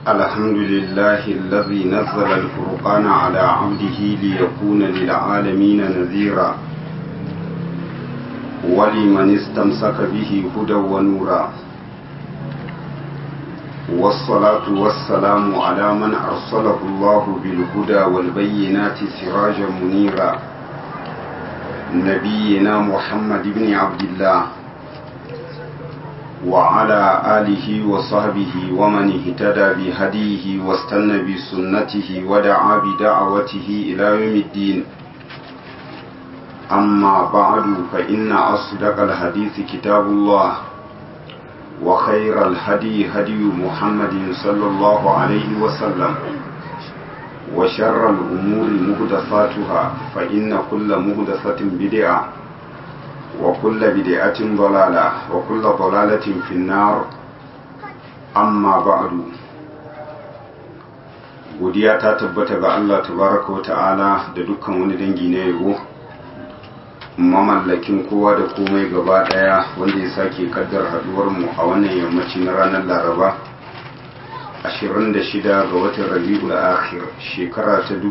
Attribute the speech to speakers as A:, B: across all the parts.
A: الحمد لله الذي نزل الفرقان على عبده ليكون للعالمين نذيرا ولمن استمسك به هدى ونورا والصلاة والسلام على من أرسله الله بالهدى والبينات سراجا منيرا نبينا محمد بن عبد الله وعلى آله وصحبه ومن اهتدى بهديه واستنى بسنته ودعا بدعوته إلى يوم الدين أما بعد فإن أصدق الحديث كتاب الله وخير الهدي هدي محمد صلى الله عليه وسلم وشر الأمور مهدفاتها فإن كل مهدفة بدعة وكل بدعة ضلالة وكل ضلالة في النار أما بعد godiya ta tabbata ga Allah tabaraka wa ta'ala da dukkan wani dangi na yabo mamallakin kowa da komai gaba daya wanda ya sake kaddar haduwar mu a wannan yammaci na ranar laraba 26 ga watan rabi'ul akhir shekara ta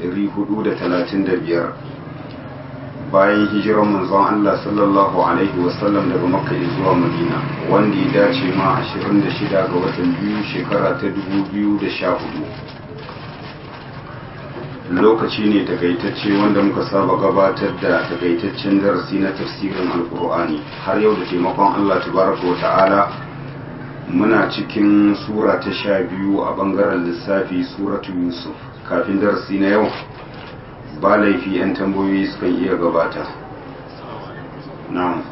A: 1435 bayan hijirar manzon Allah sallallahu alaihi wasallam daga makka zuwa madina wanda ya dace ma 26 ga watan biyu shekara ta 2014 lokaci ne takaitacce wanda muka saba gabatar da takaitaccen darasi na tafsirin alkur'ani har yau da taimakon Allah tabaraka wa ta'ala muna cikin sura ta sha biyu a bangaren lissafi suratu yusuf kafin darasi na yau ba laifi 'yan tambayoyi sukan iya gabata na'am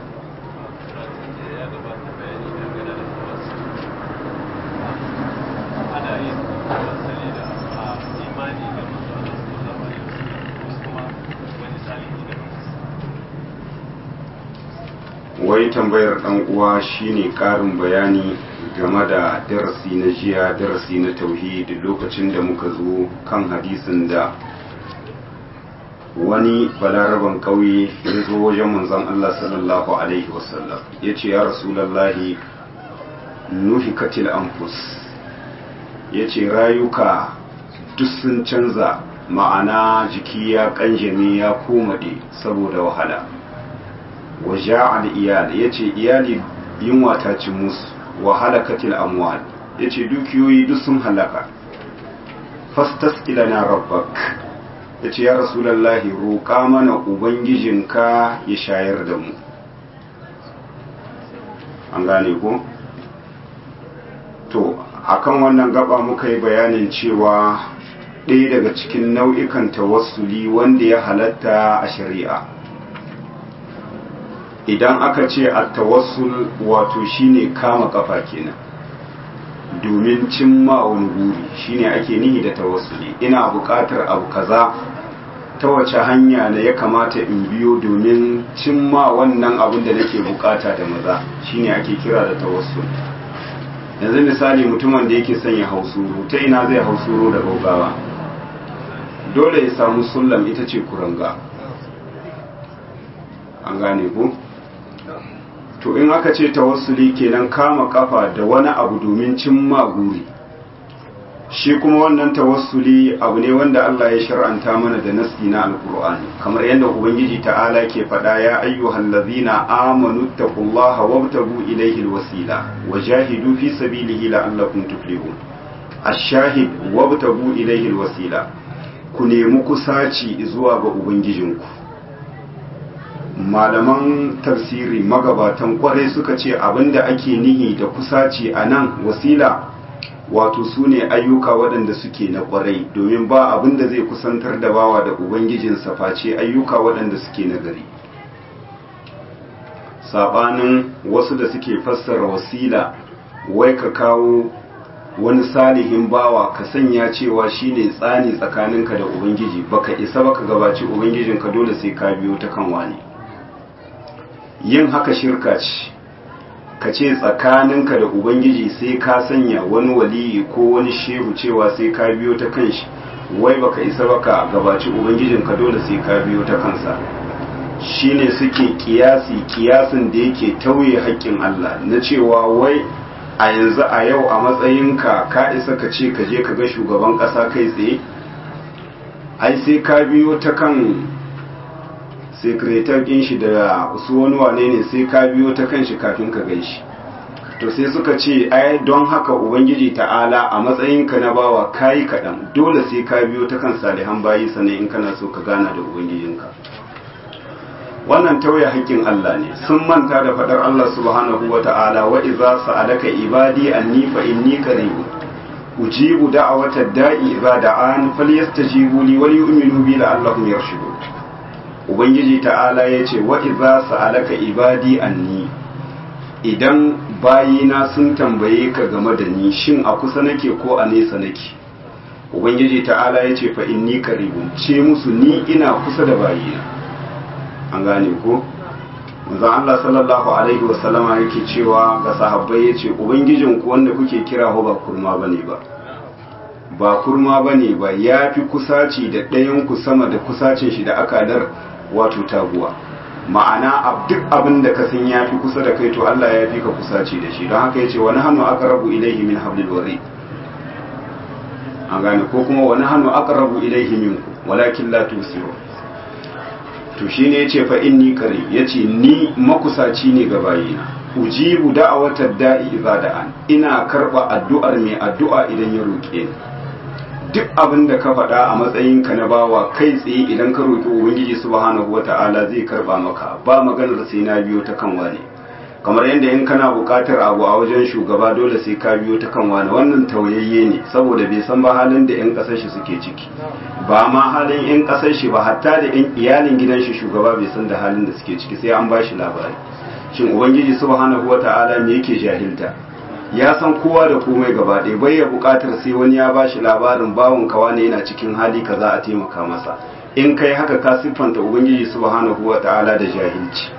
A: wai tambayar dan uwa shine karin bayani game da darasi na jiya darasi na tauhid lokacin da muka zo kan hadisin da wani balaraban kauye ya zo wajen manzon Allah sallallahu alaihi wasallam ya ce ya rasulallahi nuhikatil anfus ya ce rayuka duk sun canza ma'ana jiki ya kanjame ya komaɗe saboda wahala waje al'iyal ya ce iyali yunwa ta ci musu wahala katil amwal ya ce dukiyoyi duk sun halaka fastas ilana rabbak ya ce ya rasulallahi roƙa mana ubangijinka ya shayar da mu an gane ko? to akan wannan gaba muka yi bayanin cewa ɗaya daga cikin nau'ikan tawassuli wanda ya halatta a shari'a idan aka ce a tawassul wato shine kama kafa kenan domin cimma wani guri shine ake nihi da tawassuli ina buƙatar abu kaza ta wace hanya ne ya kamata in biyo domin cimma wannan abin da nake bukata da maza shine ake kira da tawassul yanzu misali mutumin da yake son ya hausuru ta ina zai hausuro da gaugawa dole ya samu sullam ita ce kuranga an gane ku to in aka ce tawassuli kenan kama kafa da wani abu domin cimma guri shi kuma wannan tawassuli abu ne wanda Allah ya shar'anta mana da nasi na alkur'ani kamar yadda ubangiji ta'ala ke faɗa ya ayyuhal ladzina amanu taqullaha wabtagu ilayhi alwasila wajahidu fi sabilihi la'allakum tuflihun ash-shahid wabtagu ilayhi alwasila ku nemi kusaci zuwa ga ubangijinku malaman tafsiri magabatan kwarai suka ce abinda ake nihi da kusaci a nan wasila wato su ne ayyuka waɗanda suke na kwarai domin ba abinda zai kusantar da bawa da ubangijinsa face ayyuka waɗanda suke na gari saɓanin wasu da suke fassara wasila wai ka kawo wani salihin bawa ka sanya cewa shine tsani tsakaninka da ubangiji baka isa baka gabaci ubangijinka dole sai ka biyo ta kan wani yin haka shirka ce ka ce tsakaninka da ubangiji sai ka sanya wani waliyi ko wani shehu cewa sai ka biyo ta kan shi wai baka isa baka gabaci ubangijinka dole sai ka biyo ta kansa shine suke kiyasi kiyasin da yake tauye haƙƙin Allah na cewa wai a yanzu a yau a matsayinka ka isa ka ce ka je ka ga shugaban ƙasa kai tsaye ai sai ka biyo ta kan sekretar ɗin shi da su wani wane ne sai ka biyo ta kan shi kafin ka gan shi to sai suka ce ai don haka ubangiji ta'ala a matsayinka na bawa kayi kaɗan dole sai ka biyo ta kan salihan bayi sannan in kana so ka gana da ubangijinka wannan tauye haƙƙin Allah ne sun manta da faɗar Allah subhanahu wa ta'ala wa iza sa'alaka ibadi anni fa inni qarib ujibu da'awata da'i idza da'an falyastajibu li wal yu'minu bi la'allahum yarshudun ubangiji ta'ala yace wa iza sa'alaka ibadi anni idan bayina sun tambaye ka game da ni shin a kusa nake ko a nesa nake ubangiji ta'ala yace fa inni qaribun ce musu ni ina kusa da bayina an gane ko manzon Allah sallallahu alaihi wasallama yake cewa ga sahabbai yace ubangijin ku wanda kuke kira ho ba kurma bane ba ba kurma bane ba yafi kusaci da ɗayan ku sama da kusacin shi da akadar wato taguwa ma'ana duk abin da ka san yafi kusa da kai to Allah ya fi ka kusaci da shi don haka yace wani hannu aqrabu ilayhi min hablil warid an gane ko kuma wani hannu aqrabu ilayhi minkum walakin la tusirun to shi ne ya ce fa inni kare ya ce ni makusaci ne ga bayina ujibu da'awatar da'i idza da'an ina karba addu'ar mai addu'a idan ya roƙe ni duk abin da ka faɗa a matsayin ka na bawa kai tsaye idan ka roƙi ubangiji subhanahu wata'ala zai karba maka ba maganar sai na biyo ta kan wane kamar yadda in kana buƙatar abu a wajen shugaba dole sai ka biyo ta kan wane wannan tauyayye ne saboda bai san ba halin da 'yan ƙasar shi suke ciki ba ma halin 'yan ƙasar shi ba hatta da 'yan iyalin gidan shi shugaba bai san da halin da suke ciki sai an ba shi labari shin ubangiji subhanahu wata'ala me yake jahilta ya san kowa da komai gaba ɗaya bai ya buƙatar sai wani ya ba shi labarin bawon kawa ne yana cikin hali kaza a taimaka masa in kai haka ka siffanta ubangiji subhanahu wata'ala da jahilci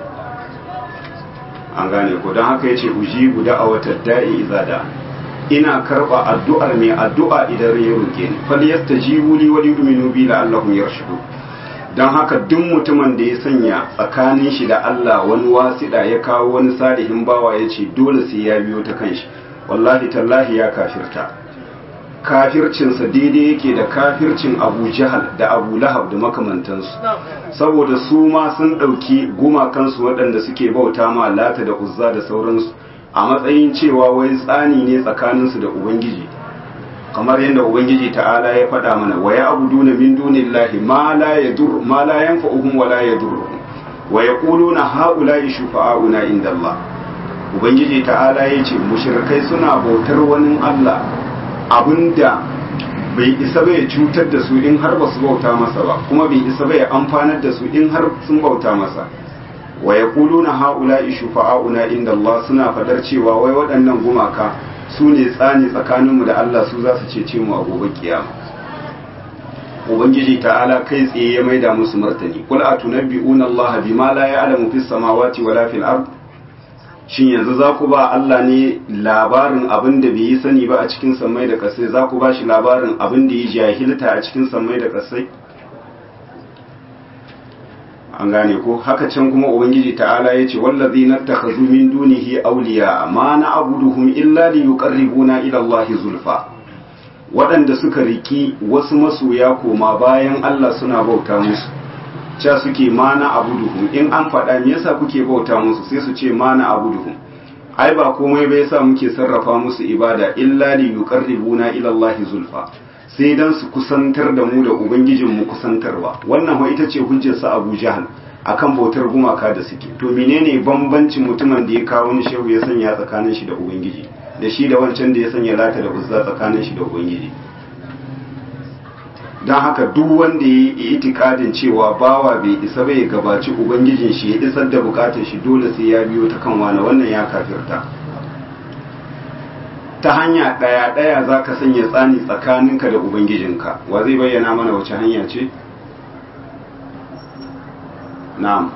A: an gane ko don haka yace ujibu da'awatar da'i idza da ina karba addu'ar mai addu'a idan ya roke ni fal yastajibu li wa yu'minu bi la'allahum yarshudu don haka duk mutumin da ya sanya tsakanin shi da Allah wani wasiɗa ya kawo wani salihin bawa ya ce dole sai ya biyo ta kanshi wallahi tallahi ya kafirta kafircinsa daidai yake da kafircin abu jahal da abu lahab da makamantansu saboda su ma sun ɗauki gumakansu waɗanda suke bauta ma lata da uzza da sauransu a matsayin cewa wai tsani ne tsakaninsu da ubangiji kamar yadda ubangiji ta'ala ya faɗa mana wa ya abu duna min dunillahi ma la yadur ma la yanfa'uhum wa la yadurruhum wa yaquluna haula'i shufa'auna indallah ubangiji ta'ala ya ce mushrikai suna bautar wani Allah abinda bai isa bai cutar da su in har ba su bauta masa ba kuma bai isa bai amfanar da su in har sun bauta masa wa yaquluna haula'i shufa'auna inda Allah suna fadar cewa wai waɗannan gumaka su ne tsani tsakaninmu da Allah su za su cece mu a gobe kiyama ubangiji ta'ala kai tsaye ya maida musu martani qul atunabbi'una Allah bima la ya'lamu fis samawati wala fil ard shin yanzu za ku ba Allah ne labarin abin da bai yi sani ba a cikin sammai da kasai za ku ba shi labarin abin da ya jahilta a cikin sammai da kasai an gane ko haka can kuma ubangiji ta'ala ya ce wallazi na takhazu min dunihi awliya ma na abuduhum illa li yuqarribuna ila Allah zulfa waɗanda suka riki wasu masoya koma bayan Allah suna bauta musu ca suke mana abuduhum in an faɗa me yasa kuke bauta musu sai su ce mana abuduhum ai ba komai ba yasa muke sarrafa musu ibada illa li yuqarribuna ila Allah zulfa sai dan su kusantar da mu da ubangijin mu kusantarwa wannan ma ita ce hujjar sa Abu Jahal akan bautar gumaka da suke to menene bambancin mutumin da ya kawo ni shehu ya sanya tsakanin shi da ubangiji da shi da wancan da ya sanya lata da uzza tsakanin shi da ubangiji don haka duk wanda ya yi itikadin cewa bawa bai isa bai gabaci ubangijin shi ya isar da bukatar shi dole sai ya biyo ta kan wani wannan ya kafirta ta hanya ɗaya ɗaya za ka sanya tsani tsakaninka da ubangijinka wa zai bayyana mana wace hanya ce na'am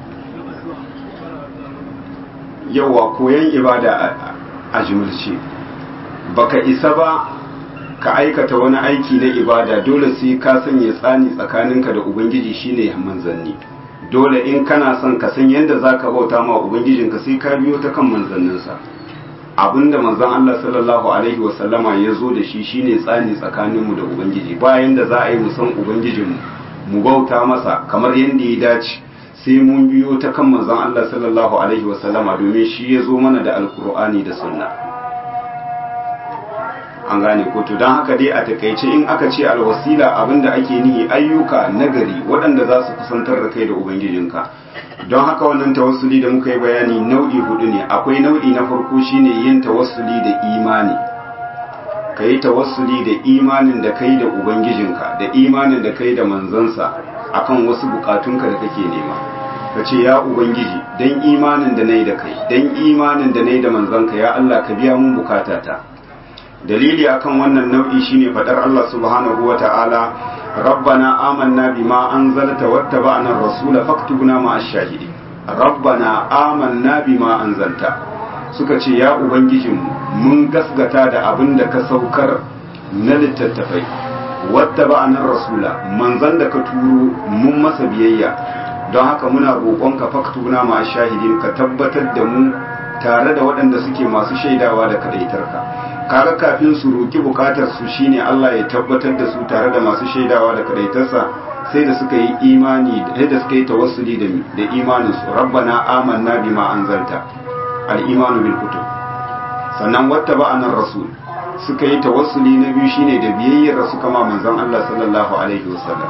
A: yawa koyan ibada a jimilce baka isa ba ka aikata wani aiki na ibada dole sai ka sanya tsani tsakaninka da ubangiji shine manzanni dole in kana son ka san yadda za ka bauta ma ubangijinka sai ka biyo ta kan manzanninsa abinda manzon Allah sallallahu alaihi wasallama ya zo da shi shine tsani tsakaninmu da ubangiji bayan da za a yi musan ubangijinmu mu bauta masa kamar yadda ya dace sai mun biyo ta kan manzon Allah sallallahu alaihi wasallama domin shi ya zo mana da alkur'ani da sunna an gane ko to don haka dai a takaice in aka ce alwasila abinda ake nihi ayyuka nagari waɗanda za su kusantar da kai da ubangijinka don haka wannan tawassuli da muka yi bayani nau'i hudu ne akwai nau'i na farko shine yin tawassuli da imani ka yi tawassuli da imanin da kai da ubangijinka da imanin da kai da manzansa akan wasu bukatunka da kake nema ka ce ya ubangiji dan imanin da nayi da kai dan imanin da nayi da manzanka ya Allah ka biya mun bukatata dalili akan wannan nau'i shine fadar Allah subhanahu wata'ala rabbana amanna bima anzalta wattaba'na ar-rasula faktubna ma'ash shahidin rabbana amanna bima anzalta suka ce ya ubangijinmu mun gasgata da abin da ka saukar na littattafai wattaba'na ar-rasula manzan da ka turo mun masa biyayya don haka muna roƙonka faktubna ma'ash shahidin ka tabbatar da mu tare da waɗanda suke masu shaidawa da kadaitarka kaga kafin su roki bukatar su shine Allah ya tabbatar da su tare da masu shaidawa da kadaitarsa sai da suka yi imani sai da suka yi tawassuli da da imanin su rabbana amanna bima anzalta al imanu bil kutub sannan wattaba'ana rasul suka yi tawassuli na biyu shine da biyayyar su kama manzon Allah sallallahu alaihi wasallam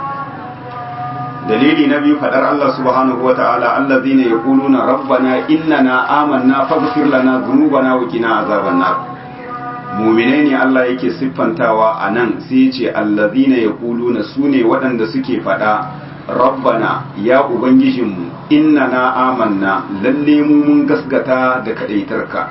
A: dalili na biyu fadar Allah subhanahu wa ta'ala allazina yaquluna rabbana innana amanna faghfir lana dhunubana wa qina azaban nar mu'minai ne Allah yake siffantawa anan sai ya ce allazina yaquluna sune waɗanda suke fada rabbana ya ubangijinmu innana amanna lalle mu mun gasgata da kadaitarka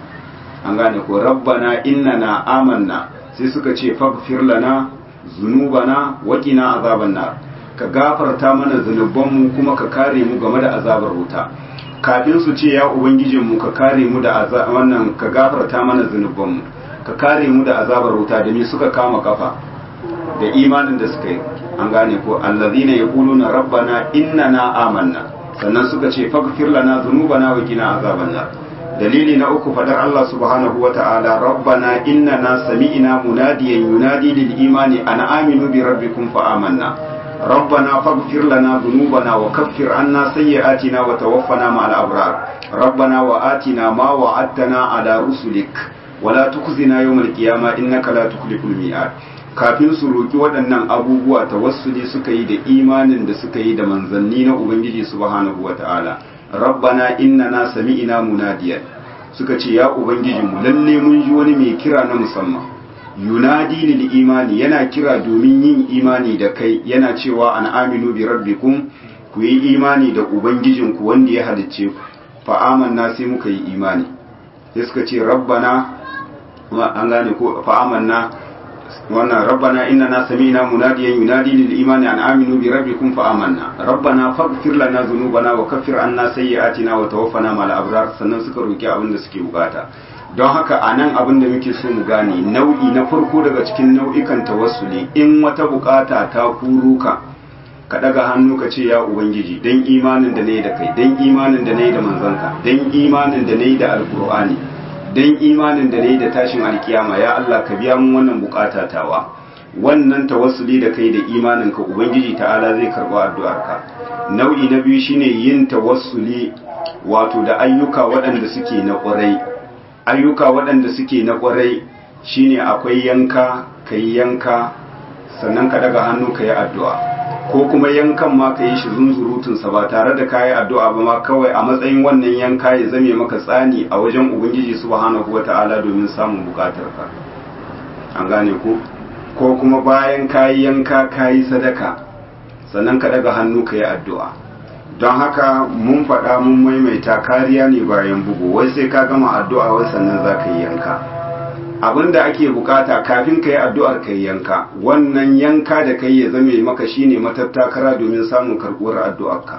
A: an gane ko rabbana innana amanna sai suka ce faghfir lana dhunubana wa qina azaban nar ka gafarta mana zunubanmu kuma ka kare mu game da azabar wuta kafin su ce ya ubangijinmu ka kare mu da wannan ka gafarta mana zunubanmu ka kare mu da azabar wuta da me suka kama kafa da imanin da suka yi an gane ko allazina yaquluna rabbana innana amanna sannan suka ce faghfir lana dhunubana wa qina azaban nar dalili na uku fadar Allah subhanahu wa ta'ala rabbana innana sami'na munadiyan yunadi lil imani an aminu bi rabbikum fa amanna ربنا فاغفر لنا ذنوبنا وكفر عنا سيئاتنا وتوفنا مع الأبرار ربنا وآتنا ما وعدتنا على رسلك ولا تخزنا يوم القيامة إنك لا تخلف الميعاد kafin su roki waɗannan abubuwa tawassuli suka yi da imanin da suka yi da manzanni na ubangiji subhanahu wata'ala rabbana innana sami'ina munadiyan suka ce ya ubangijinmu lalle mun ji wani mai kira na musamman yunadi lil imani yana kira domin yin imani da kai yana cewa an aminu bi rabbikum ku yi imani da ubangijinku wanda ya halicce ku fa amanna sai muka yi imani sai suka ce rabbana an gane ko fa amanna wannan rabbana innana sami'na munadiyan yunadi lil imani an aminu bi rabbikum fa amanna rabbana faghfir lana dhunubana wa kaffir anna sayyi'atina wa tawaffana ma'al abrar sannan suka roki abin da suke bukata don haka a nan abin da muke so mu gane nau'i na farko daga cikin nau'ikan tawassuli in wata bukata ta kuro ka ka daga hannu ka ce ya ubangiji dan imanin da nayi da kai dan imanin da nayi da manzanka dan imanin da nayi da alqur'ani dan imanin da nayi da tashin alkiyama ya Allah ka biya mun wannan bukata tawa wannan tawassuli da kai da imanin ka ubangiji ta'ala zai karba addu'arka nau'i na biyu shine yin tawassuli wato da ayyuka waɗanda suke na ƙwarai ayyuka waɗanda suke na ƙwarai shine akwai yanka ka yi yanka sannan ka daga hannu ka yi addu'a ko kuma yankan ma ka yi shi zunzurutunsa ba tare da ka yi addu'a ba ma kawai a matsayin wannan yanka ya zame maka tsani a wajen ubangiji subhanahu wata'ala domin samun bukatarka an gane ku ko kuma bayan ka yi yanka ka yi sadaka sannan ka daga hannu ka yi addu'a don haka mun faɗa mun maimaita kariya ne bayan bugu wai sai ka gama addu'a wai sannan za ka yi yanka abin da ake bukata kafin ka yi addu'ar ka yi yanka wannan yanka da kai ya zame maka shine matattakara domin samun karɓuwar addu'arka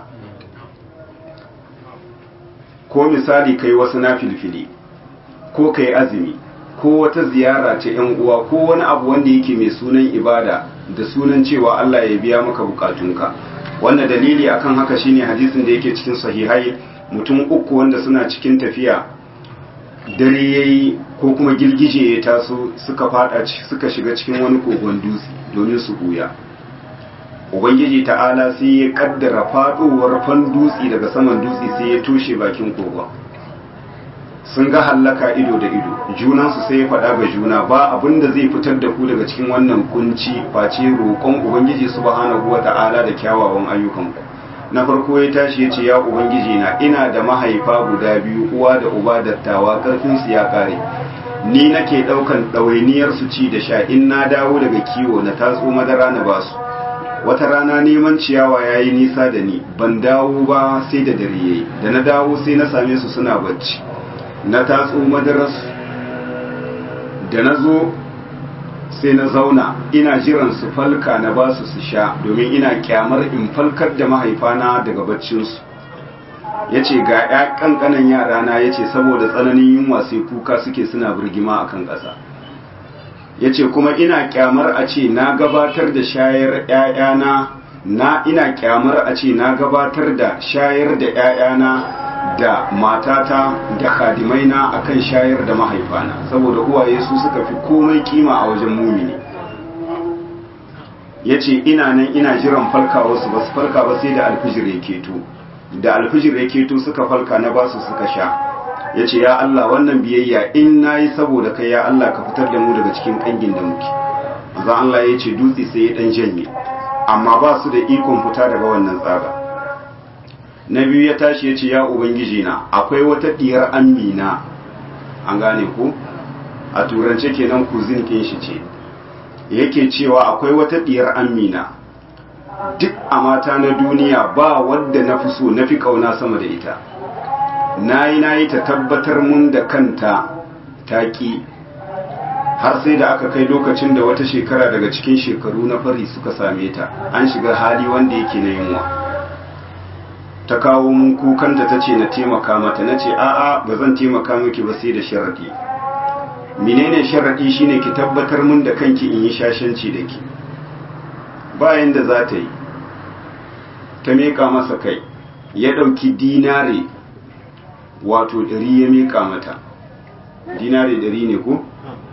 A: ko misali kai wasu na filfili ko kai azumi ko wata ziyara ce yan uwa ko wani abu wanda yake mai sunan ibada da sunan cewa Allah ya biya maka bukatunka wanda dalili akan haka shine hadisin da yake cikin sahihai mutum uku wanda suna cikin tafiya dare yayi ko kuma girgije ya taso suka fada suka shiga cikin wani kogon dutse domin su buya ubangiji ta'ala sai ya kaddara fadowar fan dutse daga saman dutse sai ya toshe bakin kogon sun ga hallaka ido da ido junansu sai ya faɗa ga juna ba abin da zai fitar da ku daga cikin wannan kunci face roƙon ubangiji subhanahu wa ta'ala da kyawawan ayyukanku na farko ya tashi ya ce ya ubangiji na ina da mahaifa guda biyu uwa da uba dattawa ƙarfinsu ya ƙare ni nake ɗaukan ɗawainiyar su ci da sha in na dawo daga kiwo na tatso madara na basu wata rana neman ciyawa ya yi nisa da ni ban dawo ba sai da dare yayi da na dawo sai na same su suna bacci na tatso madararsu da na zo sai na zauna ina jiran su falka na ba su su sha domin ina kyamar in falkar da mahaifana daga baccinsu ya ce ga ya kankanan yarana ya ce saboda tsananin yunwa sai kuka suke suna birgima a kan ƙasa ya ce kuma ina kyamar a ce na gabatar da shayar ‘ya'yana na ina kyamar a ce na gabatar da shayar da ‘ya'yana da matata da khadimaina akan shayar da mahaifana saboda uwaye su suka fi komai kima a wajen mumini ya ce ina nan ina jiran falkawa su ba su falka ba sai da alfijir ya keto da alfijir ya keto suka falka na basu suka sha ya ce ya Allah wannan biyayya in na yi saboda kai ya Allah ka fitar da mu daga cikin kangin da muke zan Allah ya ce dutse sai ya dan janye amma ba su da ikon fita daga wannan tsaga na biyu ya tashi ya ce ya ubangiji na akwai wata diyar amina an gane ku a turance kenan kuzin kin shi ce yake cewa akwai wata diyar amina duk a mata na duniya ba wadda na fi so na fi kauna sama da ita na yi na yi ta tabbatar mun da kanta taƙi har sai da aka kai lokacin da wata shekara daga cikin shekaru na fari suka same ta an shiga hali wanda yake na yunwa ta kawo mun kukanta ta ce na taimaka mata na ce a'a ba zan taimaka miki ba sai da sharaɗi menene sharaɗi shine ki tabbatar mun da kanki in yi shashanci da ki bayan da za ta yi ta miƙa masa kai ya ɗauki dinare wato ɗari ya miƙa mata dinare ɗari ne ko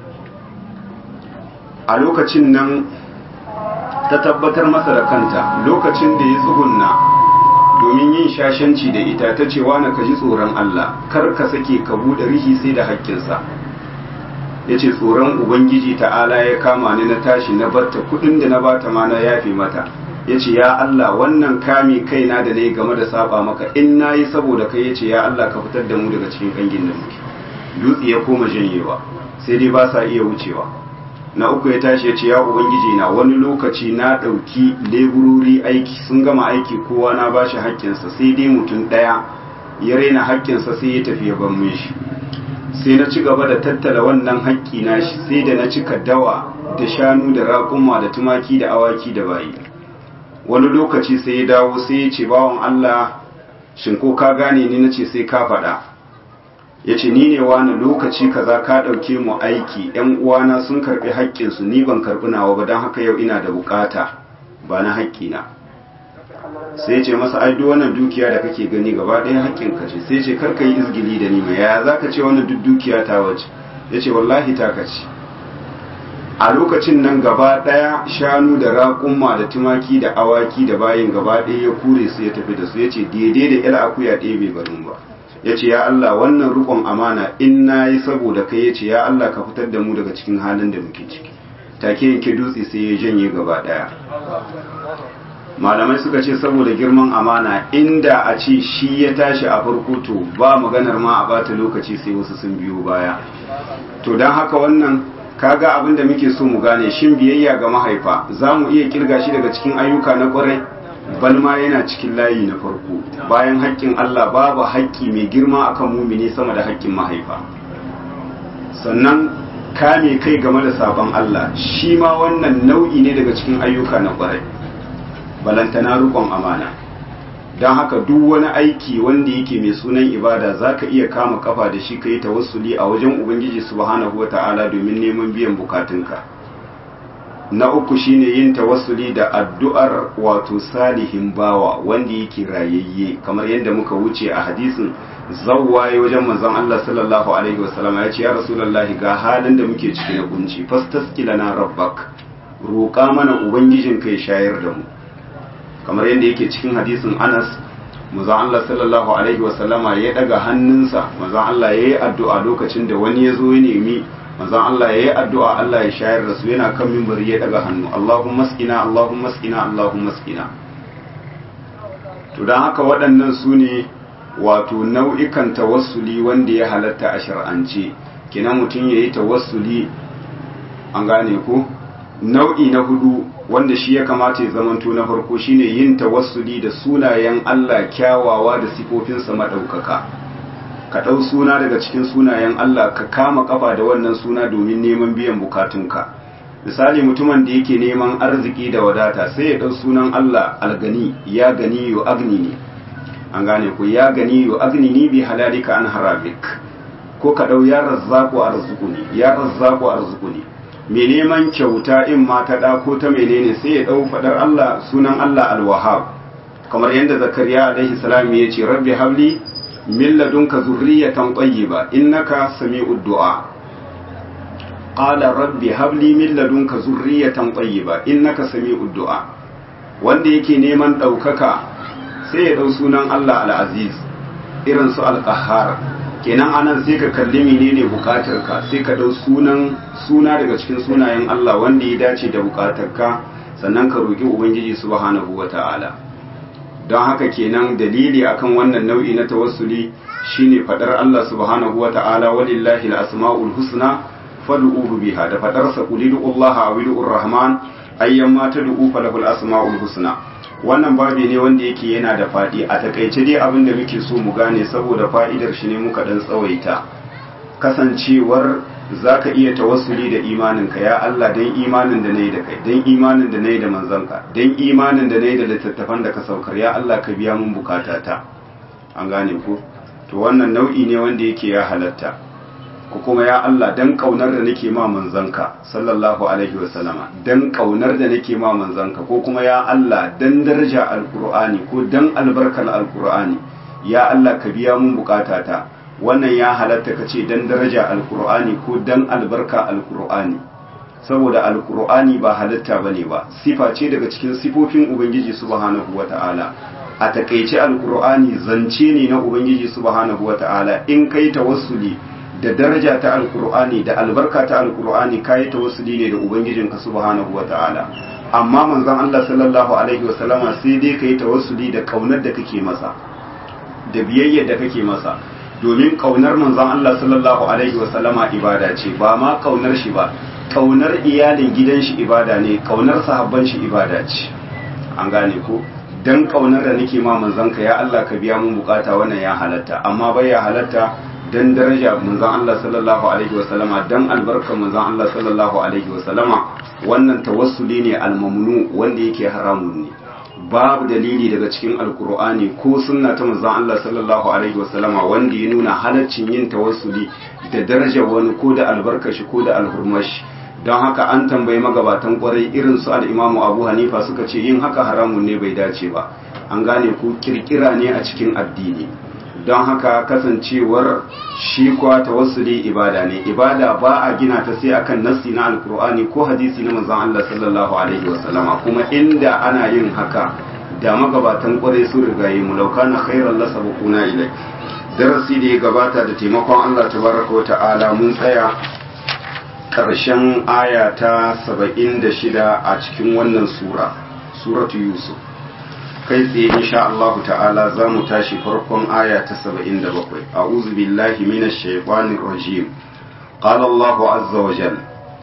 A: a lokacin nan ta tabbatar masa da kanta lokacin da ya tsugunna domin yin shashanci da ita ta ce na ka ji tsoron Allah kar ka sake ka buɗe rihi sai da haƙƙinsa ya ce tsoron ubangiji ta'ala ya kama ni na tashi na barta kuɗin da na bata ma na yafe mata ya ce ya Allah wannan kame kaina da na yi game da saba maka in na yi saboda kai ya ce ya Allah ka fitar da mu daga cikin kangin da muke dutse ya koma janyewa sai dai ba sa iya wucewa na uku ya tashi ya ce ya ubangiji na wani lokaci na ɗauki leburori aiki sun gama aiki kowa na ba shi haƙƙinsa sai dai mutum ɗaya ya raina haƙƙinsa sai ya tafi ya ban shi sai na ci gaba da tattala wannan haƙƙi na shi sai da na cika dawa da shanu da raƙuma da tumaki da awaki da bayi wani lokaci sai ya dawo sai ya ce bawan Allah shin ko ka gane ni nace sai ka faɗa ya ce ni ne wani lokaci kaza ka ɗauke mu aiki ‘yan uwana sun karɓi haƙƙinsu ni ban karɓi nawa ba don haka yau ina da buƙata ba na haƙƙina sai ya ce masa ai duk wannan dukiya da kake gani gaba ɗaya haƙƙin ka ce sai ya ce kar ka yi izgili da ni mai yaya za ka ce wannan duk dukiya ta wace ya ce wallahi ta ka ce a lokacin nan gaba ɗaya shanu da raƙumma da tumaki da awaki da bayin gaba ɗaya ya kure su ya tafi da su ya ce daidai da ila akuya ɗaya bai barin ba ya ce ya Allah wannan rukon amana in na yi saboda kai ya ce ya Allah ka fitar da mu daga cikin halin da muke ciki take yanke dutse sai ya janye gaba daya malamai suka ce saboda girman amana inda a ce shi ya tashi a farko to ba maganar ma a bata lokaci sai wasu sun biyo baya to don haka wannan kaga abin da muke so mu gane shin biyayya ga mahaifa za mu iya kirga shi daga cikin ayyuka na kwarai balma yana cikin layi na farko bayan haƙƙin Allah babu haƙƙi mai girma akan mumini sama da haƙƙin mahaifa sannan kame kai game da sabon Allah shi ma wannan nau'i ne daga cikin ayyuka na ƙwarai balantana rukon amana don haka duk wani aiki wanda yake mai sunan ibada za ka iya kama kafa da shi ka yi tawassuli a wajen ubangiji subhanahu wa ta'ala domin neman biyan bukatunka na uku shine yin tawassuli da addu'ar wato salihin bawa wanda yake rayayye kamar yadda muka wuce a hadisin zawwaye wajen manzon Allah sallallahu alaihi wasallam ya ce ya rasulullahi ga halin da muke ciki na kunci fastasqila na rabbak roƙa mana ubangijin kai shayar da mu kamar yadda yake cikin hadisin Anas manzon Allah sallallahu alaihi wasallama ya daga hannunsa manzon Allah yayi addu'a lokacin da wani ya zo ya nemi manzon Allah yayi addu'a Allah ya shayar da su yana kan minbari ya daga hannu Allahumma skina Allahumma skina Allahumma skina to dan haka waɗannan su ne wato nau'ikan tawassuli wanda ya halatta a shar'ance kenan mutum yayi tawassuli an gane ko nau'i na hudu wanda shi ya kamata ya zamanto na farko shine yin tawassuli da sunayen Allah kyawawa da sifofinsa madaukaka ka ɗau suna daga cikin sunayen Allah ka kama kafa da wannan suna domin neman biyan bukatunka misali mutumin da yake neman arziki da wadata sai ya ɗau sunan Allah algani ya gani yo agni ne an gane ku ya gani yo agni ni bi halalika an haramik ko ka ɗau ya razzaku arzukuni ya razzaku arzukuni mai neman kyauta in ma ta ɗa ko ta menene sai ya ɗau faɗar Allah sunan Allah alwahab kamar yadda zakariya alaihi salam ya ce rabbi habli min ladunka zurriyatan tayyiba innaka sami'ud du'a qala rabbi habli min ladunka zurriyatan tayyiba innaka sami'ud du'a wanda yake neman ɗaukaka sai ya ɗau sunan Allah al-aziz irin su al-qahhar kenan anan sai ka kalli menene bukatarka sai ka dau sunan suna daga cikin sunayen Allah wanda ya dace da bukatarka sannan ka roki ubangiji subhanahu wata'ala don haka kenan dalili akan wannan nau'i na tawassuli shine fadar Allah subhanahu wata'ala walillahi al-asma'ul husna fad'uhu biha da fadar sa qulidu Allah awidu rahman ayyamma tad'u falahul asma'ul husna wannan babi ne wanda yake yana da faɗi a takaice dai abin da muke so mu gane saboda fa'idar shi ne muka dan tsawaita kasancewar za ka iya tawassuli da imaninka ya Allah don imanin da na yi da kai don imanin da na yi da manzanka don imanin da na yi da littattafan da ka saukar ya Allah ka biya mun bukatata an gane ku to wannan nau'i ne wanda yake ya halatta ko kuma ya Allah dan kaunar da nake ma manzanka sallallahu alaihi wasallama dan kaunar da nake ma manzanka ko kuma ya Allah dan daraja alqur'ani ko dan albarkar alqur'ani ya Allah ka biya mun bukatata wannan ya halatta kace dan daraja alqur'ani ko dan albarka alqur'ani saboda alqur'ani ba halatta bane ba sifa ce daga cikin sifofin ubangiji subhanahu wataala a takeice alqur'ani zance ne na ubangiji subhanahu wataala in kai tawassuli da daraja ta alkur'ani da albarka ta alkur'ani kayi tawassuli ne da ubangijinka subhanahu wata'ala amma manzon Allah sallallahu alaihi wasallama sai dai kai tawassuli da kaunar da kake masa da biyayya da kake masa domin kaunar manzon Allah sallallahu alaihi wasallama ibada ce ba ma kaunar shi ba kaunar iyalin gidan shi ibada ne kaunar sahabban shi ibada ce an gane ko dan kaunar da nake ma manzon ka ya Allah ka biya mun bukata wannan ya halatta amma bai ya halatta dan daraja manzon Allah sallallahu alaihi wasallama dan albarkar manzon Allah sallallahu alaihi wasallama wannan tawassuli ne almamnu wanda yake haramun ne babu dalili daga cikin alkur'ani ko sunna ta manzon Allah sallallahu alaihi wasallama wanda ya nuna halaccin yin tawassuli da darajar wani ko da albarkar shi ko da alhurmar shi don haka an tambayi magabatan kwarai irin su al-Imamu Abu Hanifa suka ce yin haka haramun ne bai dace ba an gane ko kirkira ne a cikin addini don haka kasancewar shi kuwa tawassuli ibada ne ibada ba a gina ta sai akan nassi na alkur'ani ko hadisi na manzon Allah sallallahu alaihi wasallama kuma inda ana yin haka da magabatan kwarai sun riga yi mu lauka na khairan la sabquna ilai darasi da ya gabata da taimakon Allah tabaraka wa ta'ala mun tsaya karshen aya ta 76 a cikin wannan sura suratu yusuf kai tsaye insha Allah ta'ala za mu tashi farkon aya ta 77 a'udhu billahi minash shaitanir rajim qala Allah azza wa jal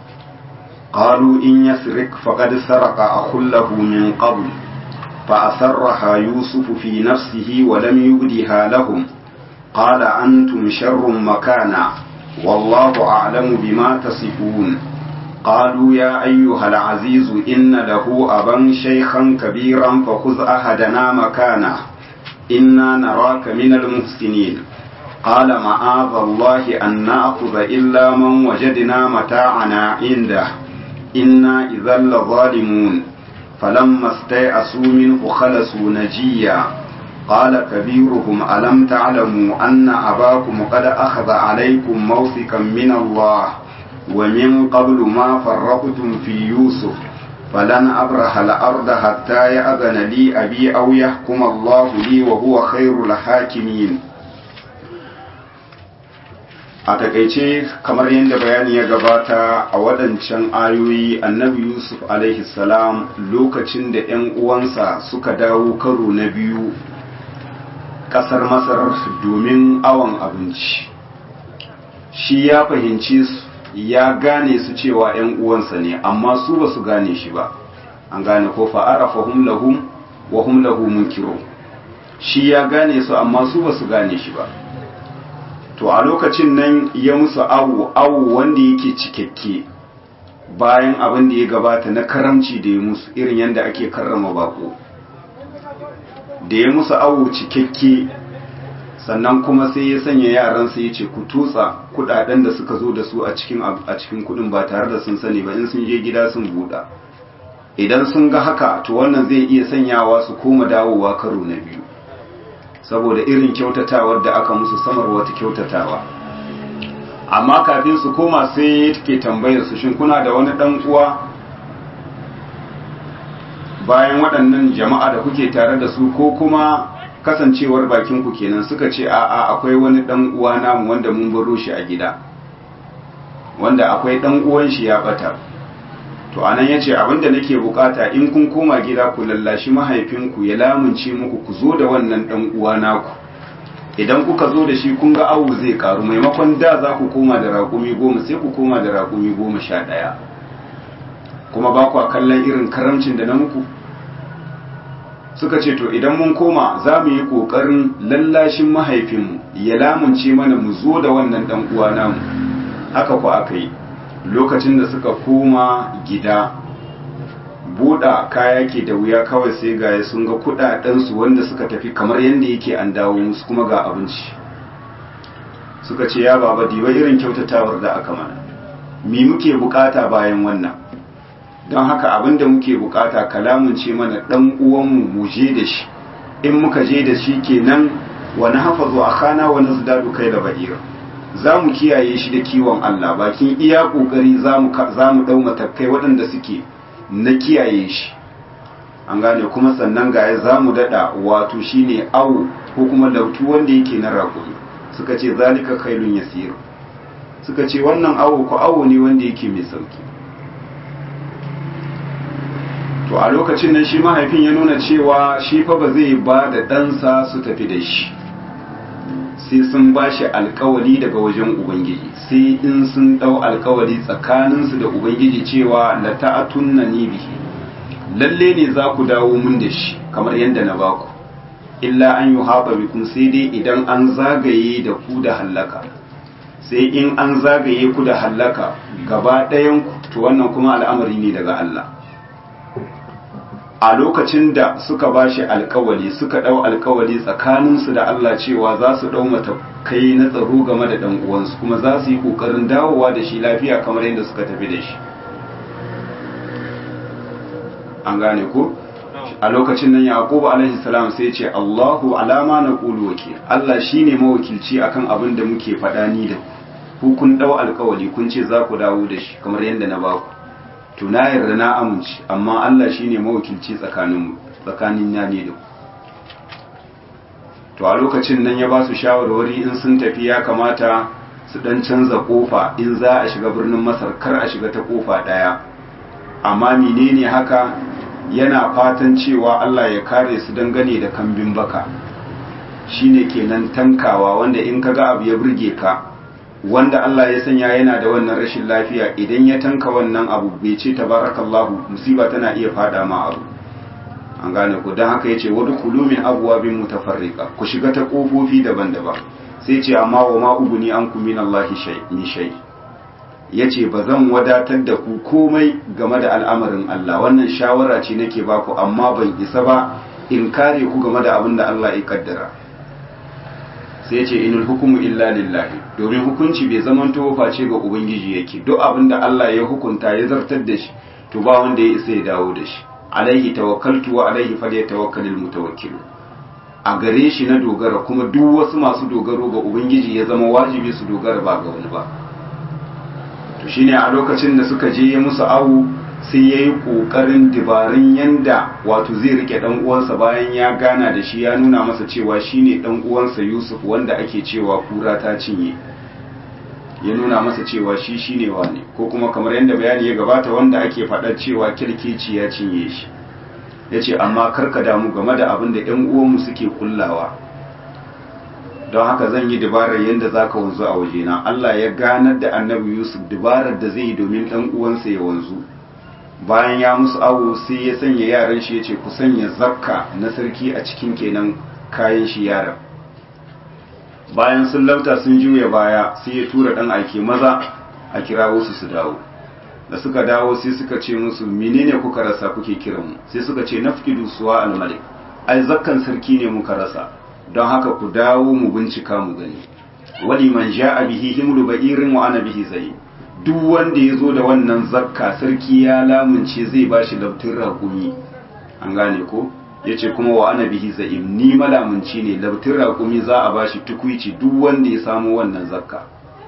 A: qalu in yasrik faqad sarqa akhul lahu min qabl fa asarraha yusuf fi nafsihi wa lam yubdiha lahum qala antum sharrun makana wallahu a'lamu bima tasifun قالوا يا أيها العزيز إن له أبا شيخا كبيرا فخذ أحدنا مكانه إنا نراك من المحسنين قال معاذ الله أن نأخذ إلا من وجدنا متاعنا عنده إنا إذا لظالمون فلما استيأسوا منه خلصوا نجيا قال كبيرهم ألم تعلموا أن أباكم قد أخذ عليكم موثقا من الله ومن قبل ما فرقتم في يوسف فلن أبرح الأرض حتى يأذن لي أبي أو يحكم الله لي وهو خير الحاكمين a takaice kamar yadda bayani ya gabata a waɗancan ayoyi annabi yusuf salam lokacin da 'yan uwansa suka dawo karo na biyu ƙasar masar domin awon abinci shi ya fahimci su ya gane su cewa 'yan uwansa ne amma su ba su gane shi ba an gane ko fa'arafa hum lahum wa hum lahu munkiro shi ya gane su amma su ba su gane shi ba to a lokacin nan ya musu awu awu wanda yake cikakke bayan abin da ya gabata na karamci da ya musu irin yadda ake karrama bako da ya musu awu cikakke sannan kuma sai ya sanya yaransa ya ce ku tutsa kudaden da suka zo da su a cikin a cikin kudin ba tare da sun sani ba in sun je gida sun buɗa idan sun ga haka to wannan zai iya sanyawa su koma dawowa karo na biyu saboda irin kyautatawar da aka musu samar wata kyautatawa amma kafin su koma sai take tambayar su shin kuna da wani dan uwa bayan waɗannan jama'a da kuke tare da su ko kuma kasancewar bakin ku kenan suka ce a'a akwai wani dan uwa namu wanda mun baro shi a gida wanda akwai dan uwan shi ya bata to anan yace abinda nake bukata in kun koma gida ku lallashi mahaifinku ya lamunce muku ku zo da wannan dan uwa naku idan kuka zo da shi kun ga awu zai karu maimakon da za ku koma da raƙumi goma sai ku koma da raƙumi goma sha ɗaya kuma ba ku kallon irin karamcin da na muku suka ce to idan mun koma za mu yi ƙoƙarin lallashin mahaifinmu ya lamunce mana mu zo da wannan ɗan uwa namu haka ku aka yi lokacin da suka koma gida buɗa kaya ke da wuya kawai sai ga sun ga kuɗaɗensu wanda suka tafi kamar yadda yake an dawo musu kuma ga abinci suka ce ya baba diba irin kyautatawar da aka mana mi muke bukata bayan wannan don haka abin da muke bukata kalamun ce mana ɗan uwanmu mu je da shi in muka je da shi kenan wani hafazu a kana wani zidadu kai da ba'ira za mu kiyaye shi da kiwon Allah bakin iya ƙoƙari za mu ɗau matakai waɗanda suke na kiyaye shi an gane kuma sannan gaya za mu daɗa wato shi ne awo ko kuma lautu wanda yake na raƙuri suka ce zalika kailun yasir suka ce wannan awo ko awo ne wanda yake mai sauki to a lokacin nan shi mahaifin ya nuna cewa shi fa ba zai ba da ɗansa su tafi da shi sai sun ba shi alkawali daga wajen ubangiji sai in sun ɗau alkawali tsakaninsu da ubangiji cewa la ta'atunna ni bihi lalle ne za ku dawo mun da shi kamar yadda na baku illa an yi haɓa bikum sai dai idan an zagaye da ku da hallaka sai in an zagaye ku da hallaka gaba ɗayan ku to wannan kuma al'amari ne daga Allah a lokacin da suka ba shi alkawali suka ɗau alkawali tsakaninsu da Allah cewa za su ɗau matakai na tsaro game da ɗan uwansu kuma za su yi ƙoƙarin dawowa da shi lafiya kamar yadda suka tafi da shi an gane ko a lokacin nan yaqubu alaihi salam sai ce Allahu alama na qulu wakil Allah shine mawakilci akan abin da muke faɗa ni da ku kun ɗau alkawali kun ce za ku dawo da shi kamar yadda na ba ku to na yarda na amince amma Allah shine mawakilci tsakanin tsakanin ya ne da ku to a lokacin nan ya ba su shawarwari in sun tafi ya kamata su dan canza kofa in za a shiga birnin Masar kar a shiga ta kofa daya amma menene haka yana fatan cewa Allah ya kare su dangane da kambin baka shine kenan tankawa wanda in kaga abu ya burge ka wanda Allah ya sanya yana da wannan rashin lafiya idan ya tanka wannan abu bai ce tabarakallahu musiba tana iya fada ma abu an gane ku don haka yace wadu kulumin abwabin mutafarriqa ku shiga ta kofofi daban-daban sai ce amma wa ma ubuni an ku min Allah shay ni shay yace ba zan wadatar da ku komai game da al'amarin Allah wannan shawara ce nake baku amma ban isa ba in kare ku game da abin da Allah ya kaddara sai ce inul hukumu illa lillahi domin hukunci bai zamanto face ga ubangiji yake duk abin da Allah ya hukunta ya zartar da shi to ba wanda ya isa ya dawo da shi alaihi tawakkaltu wa alaihi falyatawakkalul mutawakkilun a gare shi na dogara kuma duk wasu masu dogaro ga ubangiji ya zama wajibi su dogara ba ga wani ba to shine a lokacin da suka je ya musu awu sai ya yi ƙoƙarin dabarun yanda wato zai rike ɗan uwansa bayan ya gana da shi ya nuna masa cewa shine ɗan uwansa yusuf wanda ake cewa kura ta cinye ya nuna masa cewa shi shine wane ko kuma kamar yadda bayani ya gabata wanda ake faɗar cewa kirkeci ya cinye shi ya ce amma karka damu game da abin da ‘yan uwanmu suke kullawa don haka zan yi dabarar yadda za ka wanzu a wajena Allah ya ganar da annabi Yusuf dabarar da zai yi domin ɗan uwansa ya wanzu bayan ya musu awo sai ya sanya yaran shi ya ce ku sanya zakka na sarki a cikin kenan kayan shi yaran bayan sun lauta sun juya baya sai ya tura ɗan aike maza a kira wasu su dawo da suka dawo sai suka ce musu menene kuka rasa kuke kiran mu sai suka ce nafkidu suwa al-malik ai zakkan sarki ne muka rasa don haka ku dawo mu bincika mu gani wali man ja'a bihi himlu ba'irin wa ana bihi zai duk wanda ya zo da wannan zakka sarki ya lamunce zai bashi labtin raƙumi an gane ko yace kuma wa ana bihi za'im ni malamunci ne labtin raƙumi za a bashi tukuici duk wanda ya samu wannan zakka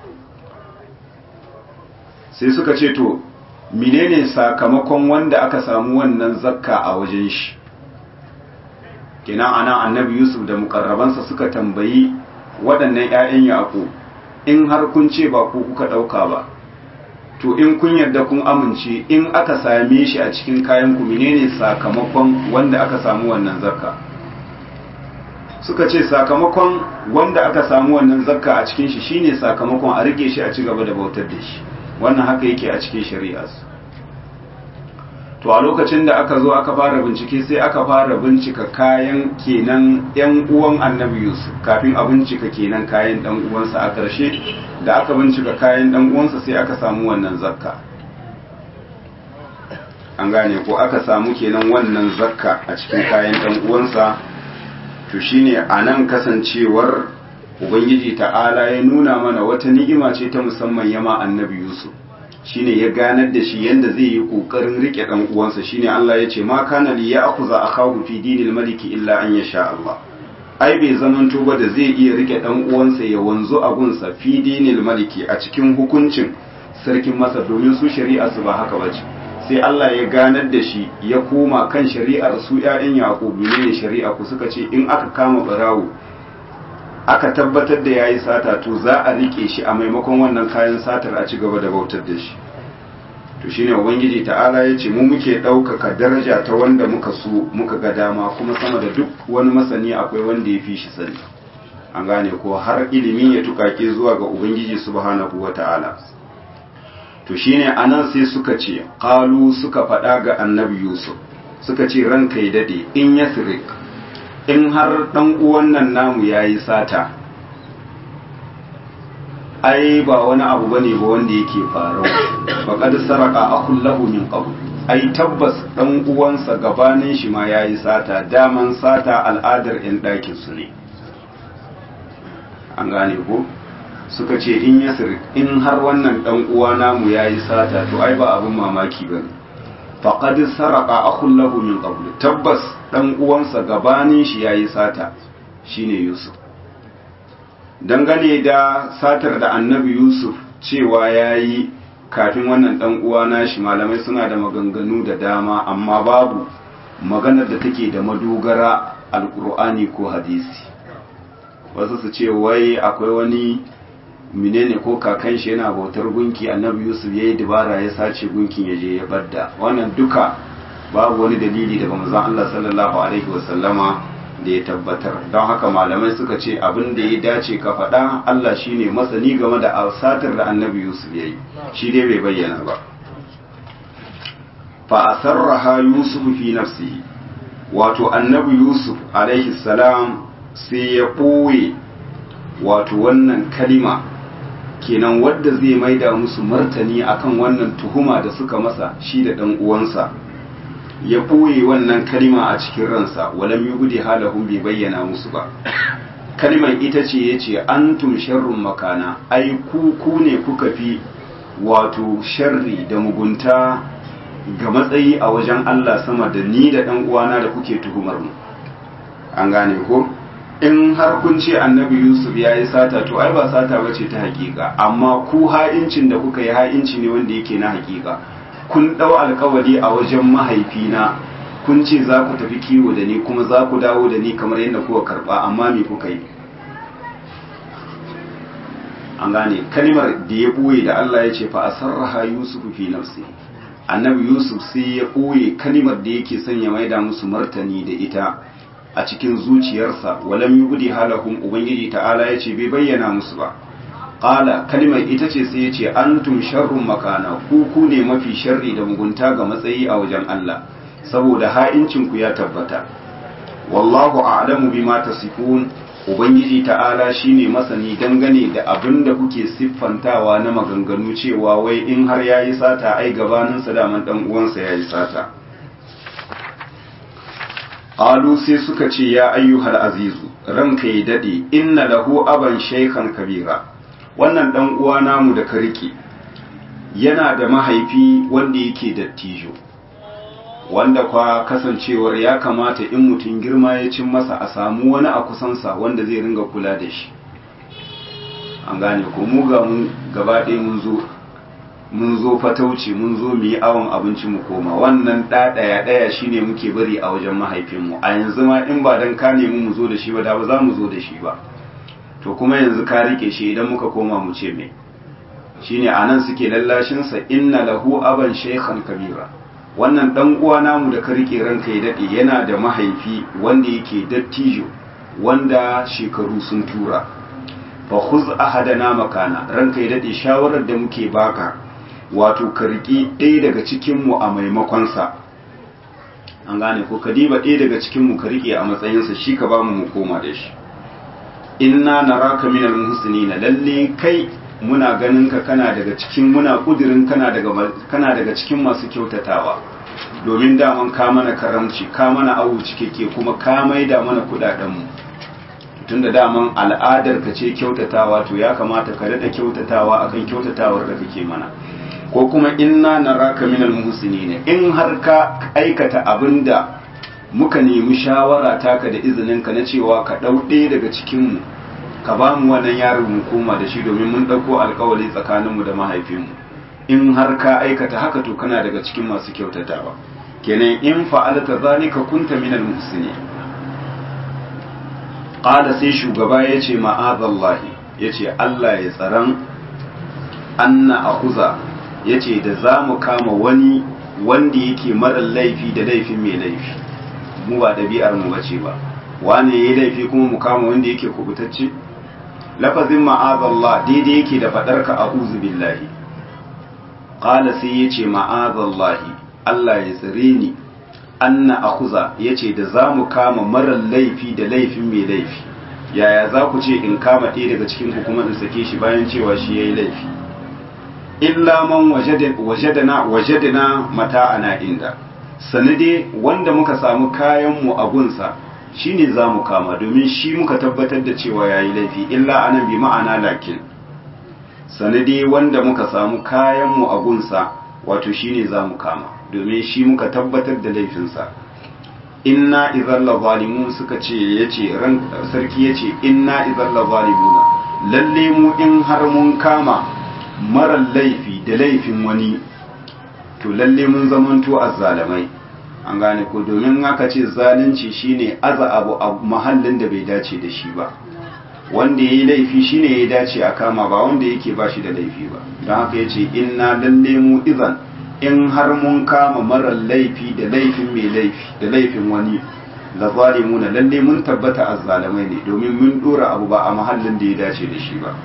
A: sai suka ce to menene sakamakon wanda aka samu wannan zakka a wajen shi kenan ana annabi yusuf da mukarrabansa suka tambayi waɗannan 'ya'yan yaƙo in har kun ce ba ku kuka ɗauka ba to in kun yarda kun amince in aka same shi a cikin kayan ku menene sakamakon wanda aka samu wannan zakka suka ce sakamakon wanda aka samu wannan zakka a cikin shi shine sakamakon a rike shi a ci gaba da bautar da shi wannan haka yake a cikin shari'a to a lokacin da aka zo aka fara bincike sai aka fara bincika kayan kenan yan uwan annabi yusuf kafin a bincika kenan kayan dan uwansa a ƙarshe da aka bincika kayan dan uwansa sai aka samu wannan zakka an gane ko aka samu kenan wannan zakka a cikin kayan dan uwansa to shine anan kasancewar ubangiji ta'ala ya nuna mana wata ni'ima ce ta musamman yama annabi yusuf shine ya ganar da shi yanda zai yi kokarin rike dan uwansa shine Allah ya ce ma kana li ya'khudha akahu fi dinil maliki illa an yasha Allah ai bai zaman ba da zai iya rike dan uwansa ya wanzu a gunsa fi dinil maliki a cikin hukuncin sarkin masa domin su shari'a su ba haka bace sai Allah ya ganar da shi ya koma kan shari'ar su ƴaƴan Yaqub ne shari'a ku suka ce in aka kama barawo aka tabbatar da yayi sata to za a rike shi a maimakon wannan kayan satar a ci gaba da bautar da shi to shine ubangiji ta'ala ya ce mu muke ɗaukaka daraja ta wanda muka so muka ga dama kuma sama da duk wani masani akwai wanda ya fi shi sani an gane ko har ilimi ya tukake zuwa ga ubangiji subhanahu wa ta'ala to shine anan sai suka ce qalu suka faɗa ga annabi yusuf suka ce ranka ya dade in yasrik in har ɗan uwan nan namu ya yi sata ai ba wani abu ba ne ba wanda yake faru ba kad saraka akun lahu min qabl ai tabbas ɗan uwansa gabanin shi ma ya yi sata daman sata al'adar yan ɗakin su ne an gane ko suka ce in yasir in har wannan ɗan uwa namu ya yi sata to ai ba abin mamaki ba ne faƙad saraka akun lahu min qabl tabbas dan uwansa gabanin shi yayi sata shine Yusuf dangane da satar da annabi Yusuf cewa yayi kafin wannan dan uwa nashi malamai suna da maganganu da dama amma babu maganar da take da madogara alkur'ani ko hadisi wasu su ce wai akwai wani menene ko kakan shi yana bautar gunki annabi yusuf ya yi dabara ya sace gunkin ya je ya badda wannan duka babu wani dalili daga manzon Allah sallallahu alaihi wasallama da ya tabbatar don haka malamai suka ce abin da ya dace ka faɗa Allah shine masani game da asatar da annabi yusuf ya yi shi dai bai bayyana ba fa asarraha yusuf fi nafsihi wato annabi yusuf alaihi salam sai ya ɓoye wato wannan kalima kenan wadda zai maida musu martani akan wannan tuhuma da suka masa shi da ɗan uwansa ya ɓoye wannan kalima a cikin ransa walam yi gudu halahun bai bayyana musu ba kalmar ita ce ya ce antum sharrun makana ai ku ku ne kuka fi wato sharri da mugunta ga matsayi a wajen Allah sama da ni da ɗan uwana da kuke tuhumar mu an gane ko in har kun ce annabi yusuf ya yi sata to ai ba sata ba ce ta hakika amma ku ha'incin da kuka yi ha'inci ne wanda yake na hakika kun ɗau alkawari a wajen mahaifina kun ce za ku tafi kiwo da ni kuma za ku dawo da ni kamar yadda kuka karɓa amma me kuka yi an gane kalmar da ya ɓoye da Allah ya ce fa asarraha yusuf fi nafsi annabi yusuf sai ya ɓoye kalmar da yake son ya maida musu martani da ita a cikin zuciyarsa walam yubdi halahum ubangiji ta'ala ya ce bai bayyana musu ba qala kalmar ita ce sai ya ce antum sharrun makana ku ku ne mafi sharri da mugunta ga matsayi a wajen Allah saboda ha'incin ku ya tabbata wallahu a'lamu bima tasifun ubangiji ta'ala shine masani dangane da abin da kuke siffantawa na maganganu cewa wai in har yayi sata ai gabaninsa daman dan uwansa yayi sata qalu sai suka ce ya ayyuhal azizu ranka ya dade inna lahu aban shaykhan kabira wannan dan uwa namu da ka rike yana da mahaifi wanda yake dattijo wanda kwa kasancewar ya kamata in mutum girma ya cin masa a samu wani a kusansa wanda zai ringa kula da shi an gane ko mu ga mun gaba ɗaya mun zo mun zo fatauci mun zo mu yi awon abinci mu koma wannan ɗa ɗaya ɗaya shine muke bari a wajen mahaifinmu a yanzu ma in ba dan ka nemi mu zo da shi ba da ba za mu zo da shi ba to kuma yanzu ka rike shi idan muka koma mu ce me shine anan suke lallashinsa inna lahu aban shaykhan kabira wannan dan uwa namu da ka rike ranka ya dade yana da mahaifi wanda yake dattijo wanda shekaru sun tura fa khuz ahadana makana ranka ya dade shawarar da muke baka wato ka riki ɗaya daga cikin mu a maimakon sa an gane ko ka diba ɗaya daga cikin mu ka rike a matsayin sa shi ka ba mu mu koma da shi inna naraka minal muhsinina lalle kai muna ganin ka kana daga cikin muna kudirin kana daga kana daga cikin masu kyautatawa domin daman ka mana karamci ka mana awu cikakke kuma ka maida mana kudaden mu tunda daman al'adar ka ce kyautatawa to ya kamata ka dada kyautatawa akan kyautatawar da kake mana ko kuma inna naraka minal muhsinin in har ka aikata abinda muka nemi shawara taka da izinin ka na cewa ka dau ɗaya daga cikin mu ka ba mu wannan yaron mu koma da shi domin mun ɗauko alkawari tsakaninmu da mahaifinmu in har ka aikata haka to kana daga cikin masu kyautatawa kenan in fa'alta zalika kunta minal muhsinin qala sai shugaba yace ma'azallahi yace Allah ya tsaran anna akhuza yace da zamu kama wani wanda yake mara laifi da laifin mai laifi mu ba dabi'ar mu bace ba wane yayi laifi kuma mu kama wanda yake kubutacce lafazin ma'azallah daidai yake da faɗarka a billahi ƙala sai ya ce ma'azallahi Allah ya tsire ni anna akuza ya ce da za mu kama marar laifi da laifin mai laifi yaya za ku ce in kama ɗaya daga cikin hukumar in sake shi bayan cewa shi ya yi laifi illa man wajadana wajadana mata'ana inda sanade wanda muka samu kayanmu a gunsa shi ne za mu kama domin shi muka tabbatar da cewa ya yi laifi illa anan bi ma'ana lakin sanadi wanda muka samu kayanmu a gunsa wato shi ne za mu kama domin shi muka tabbatar da laifinsa inna izalla zalimun suka ce ya ce ran sarki ya ce inna izalla zalimuna lalle mu in har mun kama marar laifi da laifin wani to lalle mun zamanto azzalamai an gane ko domin aka ce zalunci shine aza abu a mahallin da bai dace da shi ba wanda ya yi laifi shine ya dace a kama ba wanda yake ba shi da laifi ba don haka ya ce inna lalle mu izan in har mun kama marar laifi da laifin mai laifi da laifin wani la zalimuna lalle mun tabbata azzalamai ne domin mun dora abu ba a mahallin da ya dace da shi ba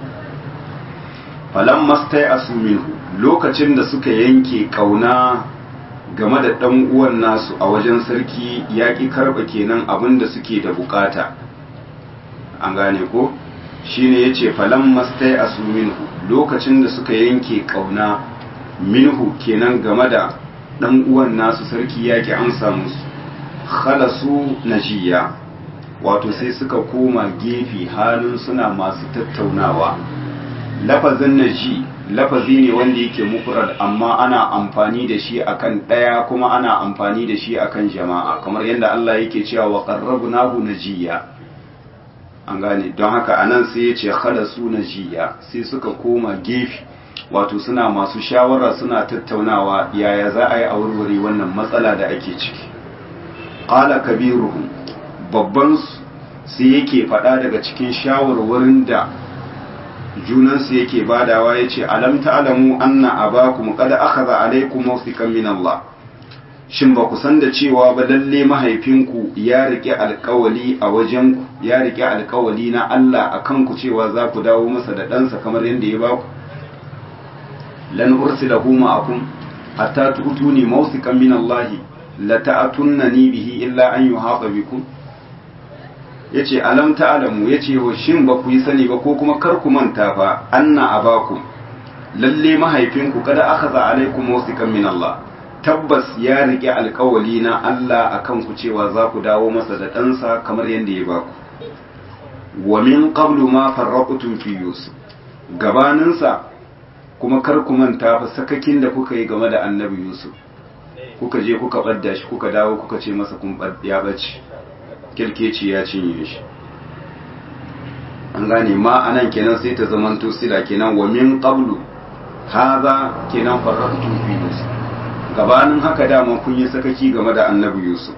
A: falan mastai asu minhu lokacin da suka yanke kauna game da ɗan uwan nasu a wajen sarki ya ƙi karɓa kenan abin da suke da bukata an gane ko shine ya ce falan mastai a su minhu lokacin da suka yanke ƙauna minhu kenan game da ɗan uwan nasu sarki ya ƙi amsa musu khalasu najiya wato sai suka koma gefe halin suna masu tattaunawa lafazin naji lafazi ne wanda yake mufrad amma ana amfani da shi akan ɗaya kuma ana amfani da shi akan jama'a kamar yadda Allah yake cewa wa qarrabnahu najiya an gane don haka anan sai ya ce khalasu najiya sai suka koma gefe wato suna masu shawara suna tattaunawa yaya za a yi a warware wannan matsala da ake ciki qala kabiruhum babban sai yake faɗa daga cikin shawarwarin da junansu yake badawa ya ce alam ta'lamu anna abakum qad akhadha alaykum mawthiqan min Allah shin ba ku san da cewa ba lalle mahaifinku ya rike alkawali a wajen ku ya rike alkawali na Allah akan ku cewa za ku dawo masa da ɗansa kamar yadda ya baku lan ursilahu ma'akum hatta tu'tuni mawthiqan min Allah la ta'tunnani bihi illa an yuhata bikum yace alam ta'lamu yace wa shin ba ku yi sani ba ko kuma kar ku manta fa anna abakum lalle mahaifinku kada akhadha alaikum wasiqan min Allah tabbas ya rike alkawali na Allah akan ku cewa za ku dawo masa da ɗansa kamar yadda ya ba ku wa min qablu ma farraqtum fi yusuf gabaninsa kuma kar ku manta fa sakakin da kuka yi game da annabi yusuf kuka je kuka badda shi kuka dawo kuka ce masa kun ya bace kirkeci ya cinye shi an gane ma anan kenan sai ta zamanto sila kenan wa min qablu hadha kenan farraqtum fi yusuf gabanin haka dama kun yi sakaki game da annabi yusuf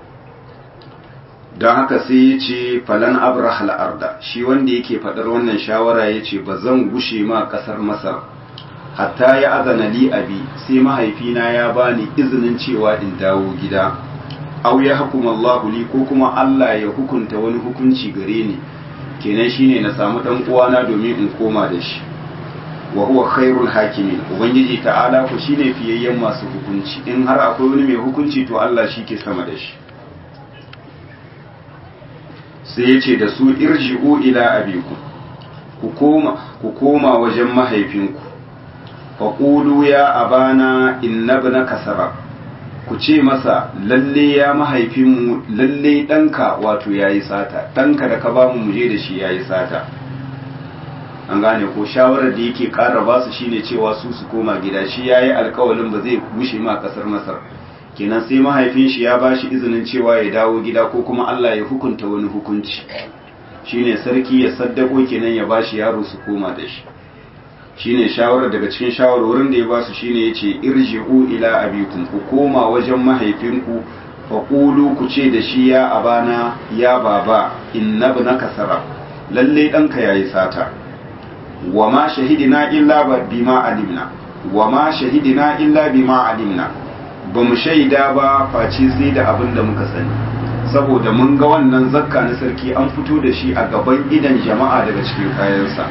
A: don haka sai ya ce falan abrahal arda shi wanda yake faɗar wannan shawara ya ce ba zan gushe ma ƙasar masar hatta ya azana li abi sai mahaifina ya bani izinin cewa in dawo gida aw ya hukuma Allahu li ko kuma Allah ya hukunta wani hukunci gare ni kenan shine na samu dan uwana domin in koma da shi wa huwa khairul hakimin ubangiji ta'ala ku shine fiyayyen masu hukunci in har akwai wani mai hukunci to Allah shi ke sama da shi sai ya ce da su irji'u ila abikum ku koma ku koma wajen mahaifinku faqulu ya abana innabnaka sarab ku ce masa lalle ya mahaifinmu lalle ɗanka wato ya yi sata ɗanka da ka ba mu muje da shi ya yi sata an gane ko shawarar da yake ƙara ba su shine cewa su su koma gida shi ya yi alkawalin ba zai gushe ma ƙasar masar kenan sai mahaifin shi ya ba shi izinin cewa ya dawo gida ko kuma allah ya hukunta wani hukunci shine sarki ya saddako kenan ya ba shi yaro su koma da shi shine shawarar daga cikin shawarwarin da ya basu shine yace irji'u ila abikum ku koma wajen mahaifinku fa qulu ku ce da shi ya abana ya baba innabnaka sarab lalle danka yayi sata wa ma shahidina illa bima alimna wa ma shahidina illa bima alimna ba mu shaida ba face sai da abin da muka sani saboda mun ga wannan zakka na sarki an fito da shi a gaban idan jama'a daga cikin kayansa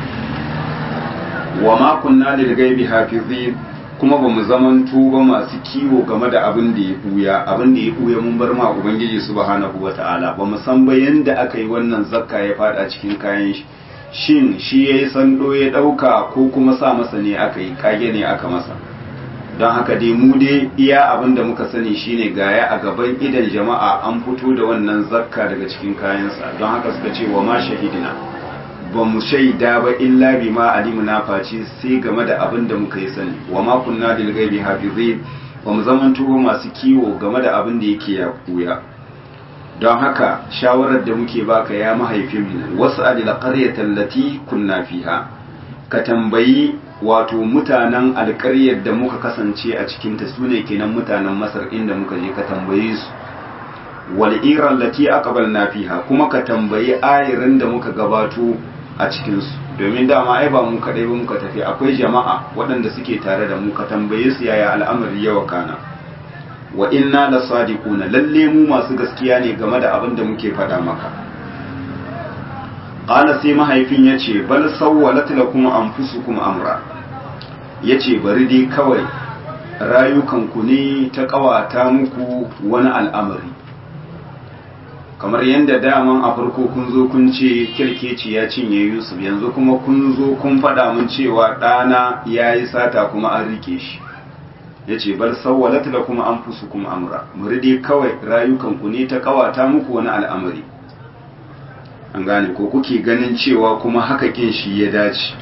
A: wa ma kunna lil ghaibi hafizin kuma bamu zaman tuba masu kiwo game da abin da ya buya abin da ya buya mun bar ma ubangiji subhanahu wataala bamu san ba yanda aka yi wannan zakka ya fada cikin kayan shi shin shi yayi sando ya dauka ko kuma sa masa ne aka yi kage ne aka masa don haka dai mu dai iya abin da muka sani shine gaya a gaban idan jama'a an fito da wannan zakka daga cikin kayansa don haka suka ce wa ma shahidina ba mu shaida ba illa bi ma alimuna face sai game da abin da muka yi sani wa ma kunna lil ghaibi hafizin ba mu zaman tuwo masu kiwo game da abin da yake ya kuya don haka shawarar da muke baka ya mahaifin mu wasu adil qaryatan lati kunna fiha ka tambayi wato mutanen alƙaryar da muka kasance a cikin ta sune kenan mutanen masar inda muka je ka tambaye su wal iran lati aqbalna fiha kuma ka tambayi ayirin da muka gabato a cikinsu domin dama ai ba mu kaɗai ba muka tafi akwai jama'a waɗanda suke tare da mu ka tambaye su yaya al'amari yawa kana wa inna la sadiquna lalle mu masu gaskiya ne game da abin da muke faɗa maka qala sai mahaifin yace bal sawwalat lakum anfusukum amra yace bari dai kawai rayukanku ne ta kawata muku wani al'amari kamar yadda daman a farko kun zo kun ce kirkeci ya cinye yusuf yanzu kuma kun zo kun faɗa mun cewa ɗana ya yi sata kuma an rike shi ya ce bar sawwalat da kuma an fusu kuma amra muridi kawai rayukanku ne ta kawata muku wani al'amari an gane ko kuke ganin cewa kuma haka kin shi ya dace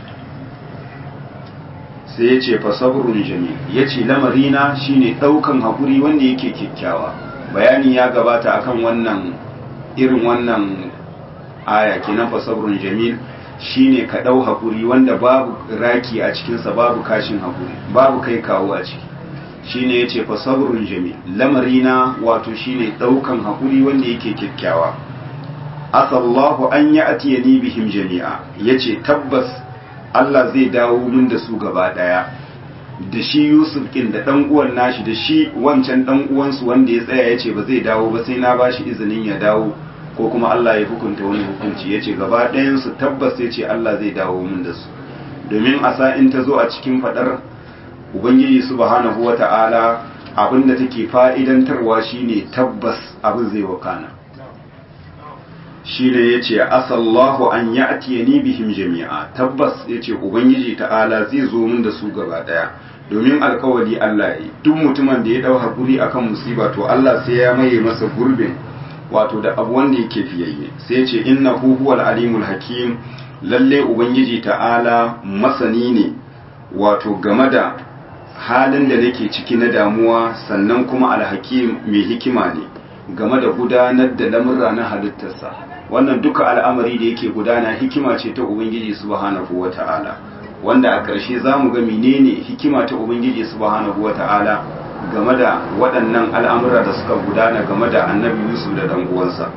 A: sai ya ce fasabrun jami ya ce lamarina shine ɗaukan haƙuri wanda yake kyakkyawa bayani ya gabata akan wannan irin wannan aya kenan fasabrun jamil shine ka ɗau haƙuri wanda babu raki a cikinsa babu kashin haƙuri babu kai kawo a ciki shine ya ce fasabrun jamil lamarina wato shine ɗaukan haƙuri wanda yake kyakkyawa asallahu an ya atiyani bihim jami'a yace tabbas Allah zai dawo min da su gaba daya da shi Yusuf kin da dan uwan nashi da shi wancan dan uwansu wanda ya tsaya yace ba zai dawo ba sai na bashi izinin ya dawo ko kuma Allah ya hukunta wani hukunci yace gaba ɗayan su tabbas yace Allah zai dawo min da su domin asa in ta zo a cikin fadar ubangiji subhanahu wata'ala abinda take fa'idantarwa shine tabbas abin zai wakana shi ne ya ce asallahu an ya atiye ni bihim jami'a tabbas ya ce ubangiji ta'ala zai zo min da su gaba daya domin alkawali Allah yi duk mutumin da ya dau hakuri akan musiba to Allah sai ya maye masa gurbin wato da abu wanda yake fiyayye sai ya ce innahu huwal alimul hakim lalle ubangiji ta'ala masani ne wato game da halin da nake ciki na damuwa sannan kuma alhakim mai hikima ne game da gudanar da lamurra na halittarsa wannan duka al'amari da yake gudana hikima ce ta ubangiji subhanahu wata'ala wanda a ƙarshe za mu ga menene hikima ta ubangiji subhanahu wata'ala game da waɗannan al'amura da suka gudana game da annabi yusuf da ɗan uwansa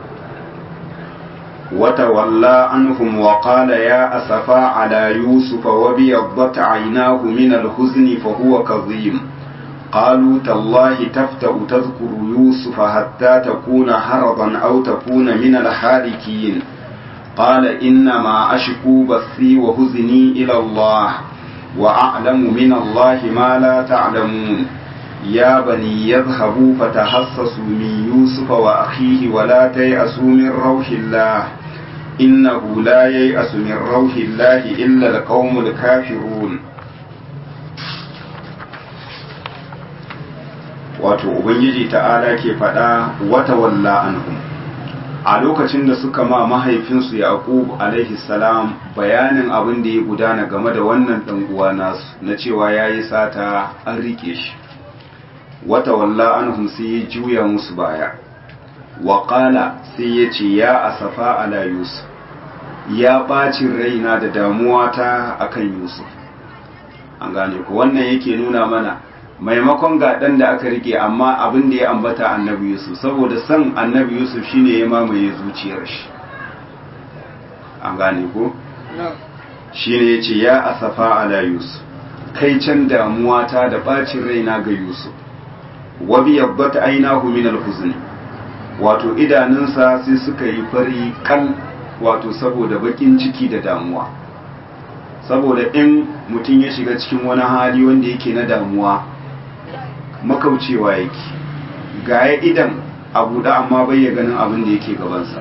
A: wata walla anhum wa qala ya asafa ala yusuf wa biyaddat aynahu min al-huzni fa huwa kadhim قالوا تالله تفتأ تذكر يوسف حتى تكون هربا أو تكون من الحالكين قال إنما أشكو بثي وهزني إلى الله وأعلم من الله ما لا تعلمون يا بني يذهبوا فتحسسوا من يوسف وأخيه ولا تيأسوا من روح الله إنه لا ييأس من روح الله إلا القوم الكافرون wato ubangiji ta'ala ke faɗa wata walla anhum a lokacin da suka ma mahaifinsu yaqub alaihi salam bayanin abin da ya gudana game da wannan dan uwa nasu na cewa yayi sata an rike shi wata walla anhum sai ya juya musu baya wa qala sai ya ce ya asafa ala yusuf ya bacin raina da damuwa ta akan yusuf an gane ko wannan yake nuna mana maimakon ga ɗan da aka rike amma abin da ya ambata annabi yusuf saboda san annabi yusuf shine ya mamaye zuciyar shi an gane ko shine ya ce ya asafa ala yusuf kai can damuwa ta da bacin raina ga yusuf wabi yabbata ainahu min alhuzni wato idanunsa sai suka yi fari kal wato saboda bakin ciki da damuwa saboda in mutum ya shiga cikin wani hali wanda yake na damuwa makaucewa yake gaya idan a buɗe amma bai ya ganin abin da yake gabansa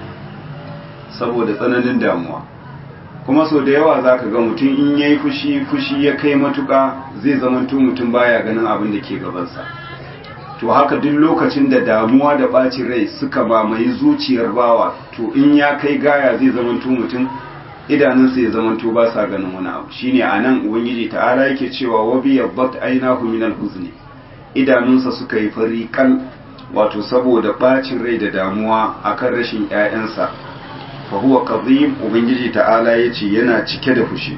A: saboda tsananin damuwa kuma sau da yawa za ka ga mutum in ya yi fushi fushi ya kai matuka zai zamanto mutum baya ganin abin da ke gabansa to haka duk lokacin da damuwa da ɓacin rai suka mamaye zuciyar bawa to in ya kai gaya zai zamanto mutum idanunsa ya zamanto ba sa ganin wani abu shine a nan ubangiji ta'ala yake cewa wabi yabbat ainahu min al-huzni idanunsa suka yi fari kal wato saboda bacin rai da damuwa akan rashin ƴaƴansa fa huwa qadhim ubangiji ta'ala yace yana cike da fushi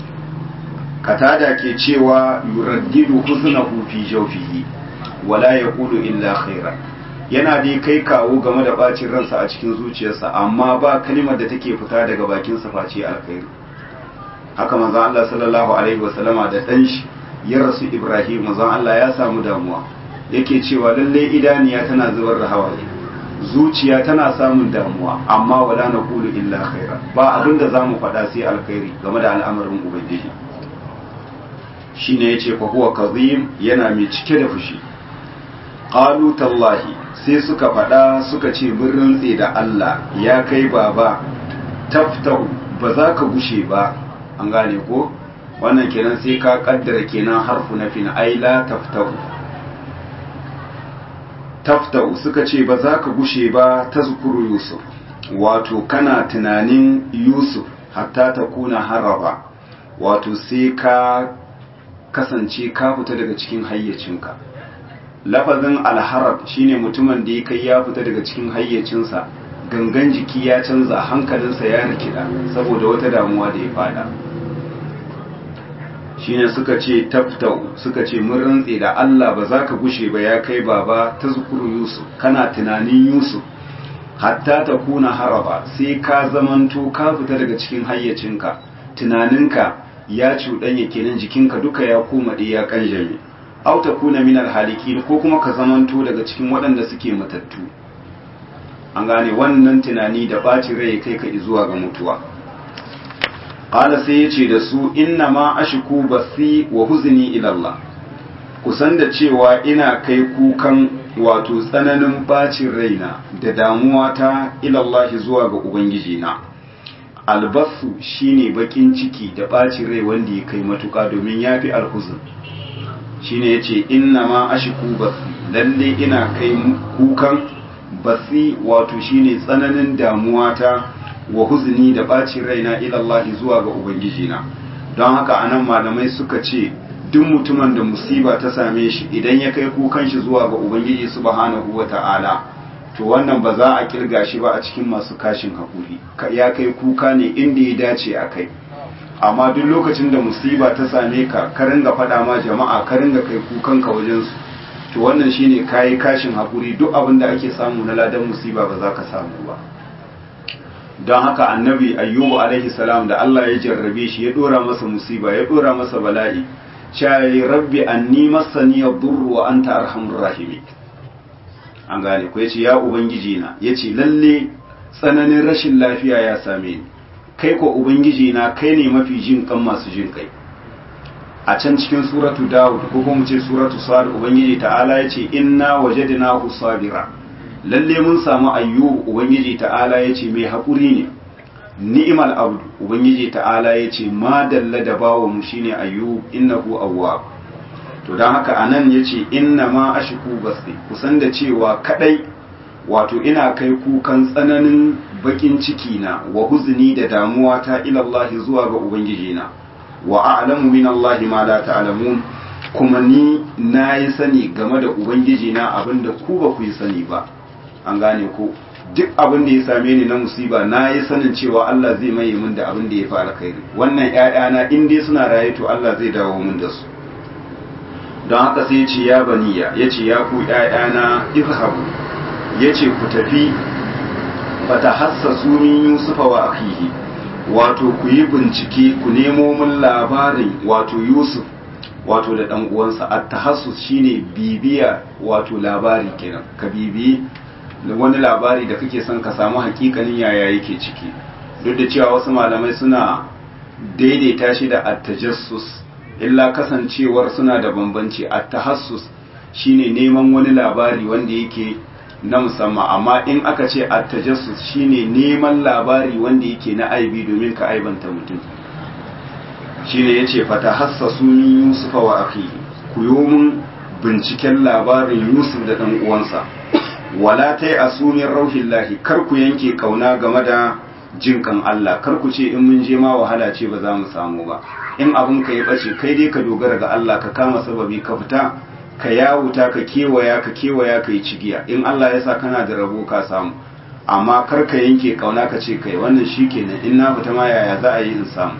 A: katada ke cewa yuraddidu huznahu fi jawfihi wala yaqulu illa khaira yana dai kai kawo game da bacin ransa a cikin zuciyarsa amma ba kalimar da take fita daga bakin sa face alkhairi haka manzon Allah sallallahu alaihi wasallama da dan shi ya rasu Ibrahim manzon Allah ya samu damuwa yake cewa lalle idaniya tana zubar da hawaye zuciya tana samun damuwa amma wala naqulu illa khaira ba abin da zamu faɗa sai alkhairi game da al'amarin ubangiji shine yace fa huwa kazim yana mai cike da fushi qalu tallahi sai suka faɗa suka ce mun rantse da Allah ya kai baba taftahu ba za ka gushe ba an gane ko wannan kenan sai ka kaddara kenan harfu na fin ai la taftahu taftahu suka ce ba za ka gushe ba tazkuru yusuf wato kana tunanin yusuf hatta ta kuna haraba wato sai ka kasance ka fita daga cikin hayyacinka lafazin alharab shine mutumin da ya kai ya fita daga cikin hayyacinsa gangan jiki ya canza hankalinsa ya rikida saboda wata damuwa da ya fada shine suka ce taftau suka ce mun rantse da Allah ba za ka gushe ba ya kai baba ta zukuru Yusuf kana tunanin Yusuf hatta ta kuna haraba sai ka zamanto ka fita daga cikin hayyacinka tunaninka ya cuɗanya kenan jikinka duka ya koma ɗaya ya kanjame au ta kuna min alhaliki ko kuma ka zamanto daga cikin waɗanda suke matattu an gane wannan tunani da ɓacin rai kai ka zuwa ga mutuwa qala sai yace da su inna ma ashku basi wa huzni ila Allah kusan da cewa ina kai kukan wato tsananin bacin raina da damuwa ta ila Allah zuwa ga ubangiji na albasu shine bakin ciki da bacin rai wanda ya kai matuka domin yafi alhuzn shine yace inna ma ashku basi lalle ina kai kukan basi wato shine tsananin damuwa ta wa huzni da bacin raina ilallahi zuwa ga ubangijina don haka anan malamai suka ce duk mutumin da musiba ta same shi idan ya kai kukan shi zuwa ga ubangiji subhanahu wata'ala to wannan ba za a kirga shi ba a cikin masu kashin hakuri ya kai kuka ne inda ya dace a kai amma duk lokacin da musiba ta same ka ka ringa faɗa ma jama'a ka ringa kai kukan ka wajen su to wannan shine kayi kashin hakuri duk abin da ake samu na ladan musiba ba za ka samu ba don haka annabi ayyubu alaihi salam da Allah ya jarrabe shi ya dora masa musiba ya dora masa bala'i shayi rabbi anni masani yadurru wa anta arhamur rahimi an gane ko yace ya ubangiji na yace lalle tsananin rashin lafiya ya same ni kai ko ubangiji na kai ne mafi jin kan masu jin kai a can cikin suratu dawud ko kuma ce suratu sad ubangiji ta'ala yace inna wajadnahu sabira lalle mun samu ayyub ubangiji ta'ala ya ce mai haƙuri ne ni'imal abdu ubangiji ta'ala ya ce ma dalla da bawa mu shine ayyub innahu awwab to dan haka anan yace inna ma ashku basti kusan da cewa kadai wato ina kai kukan tsananin bakin ciki na wa huzni da damuwa ta ila Allah zuwa ga ubangiji na wa a'lamu min Allah ma la ta'lamun kuma ni na yi sani game da ubangiji na abinda ku ba ku yi sani ba an gane ko duk abin da ya same ni na musiba na yi sanin cewa Allah zai maye min da abin da ya fara kai wannan ƴaƴana in dai suna raye to Allah zai dawo min da su don haka sai ya ce ya baniya ya ce ya ku ƴaƴana izhabu ya ce ku tafi fata hassasu min yusufa wa akhihi wato ku yi bincike ku nemo min labarin wato yusuf wato da dan uwansa at-tahassus shine bibiya wato labari kenan ka bibiyi wani labari da kake son ka samu hakikanin yaya yake ciki duk da cewa wasu malamai suna daidaita shi da attajassus illa kasancewar suna da bambanci attahassus shine neman wani labari wanda yake na musamman amma in aka ce attajassus shine neman labari wanda yake na aibi domin ka aibanta mutum shine yace fatahassasu min yusufa wa akhihi ku yi binciken labarin yusuf da dan uwansa wala ta yi asumin rauhin lahi kar ku yanke kauna game da jinkan Allah kar ku ce in mun je ma wahala ce ba za mu samu ba in abin ka ya bace kai dai ka dogara ga Allah ka kama sababi ka fita ka yawuta ka kewaya ka kewaya ka yi cigiya in Allah ya sa kana da rabo ka samu amma kar ka yanke kauna ka ce kai wannan shikenan in na fita ma yaya za a yi in samu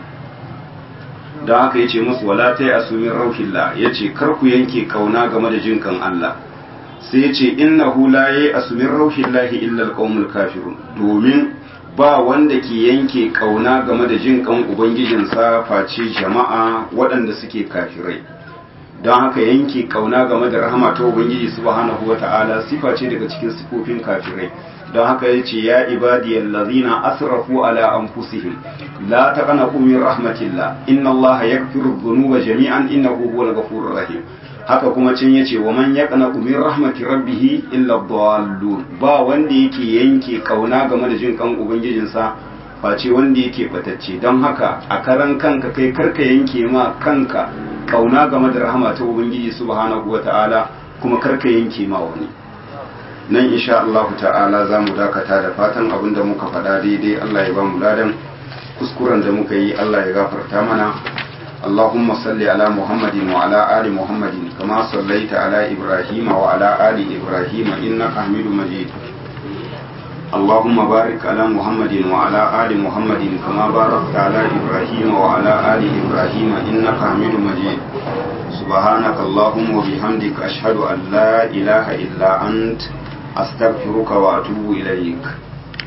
A: don haka yace musu wala ta yi asumin rauhin la yace kar ku yanke kauna game da jinkan Allah sai ya ce innahu la yayi asumin rauhin lahi illa alqaumul kafirun domin ba wanda ke yanke kauna game da jin kan ubangijinsa face jama'a waɗanda suke kafirai don haka yanke kauna game da rahama ta ubangiji subhanahu wata'ala sifa ce daga cikin sifofin kafirai don haka ya ce ya ibadiyal ladhina asrafu ala anfusihim la taqnatu min rahmatillah inna allaha yaghfiru dhunuba jami'an innahu huwal ghafurur rahim haka kuma can yace wa man yaqna min rahmati rabbih illa dhallun ba wanda yake yanke kauna game da jin kan ubangijinsa face wanda yake batacce don haka a karan kanka kai karka yanke ma kanka kauna game da rahama ta ubangiji subhanahu wataala kuma karka yanke ma wani nan insha Allah ta'ala za mu dakata da fatan abin da muka faɗa daidai Allah ya ba mu ladan kuskuren da muka yi Allah ya gafarta mana اللهم صل على محمد وعلى آل محمد كما صليت على إبراهيم وعلى آل إبراهيم إنك حميد مجيد اللهم بارك على محمد وعلى آل محمد كما باركت على إبراهيم وعلى آل إبراهيم إنك حميد مجيد سبحانك اللهم وبحمدك أشهد أن لا إله إلا أنت أستغفرك وأتوب إليك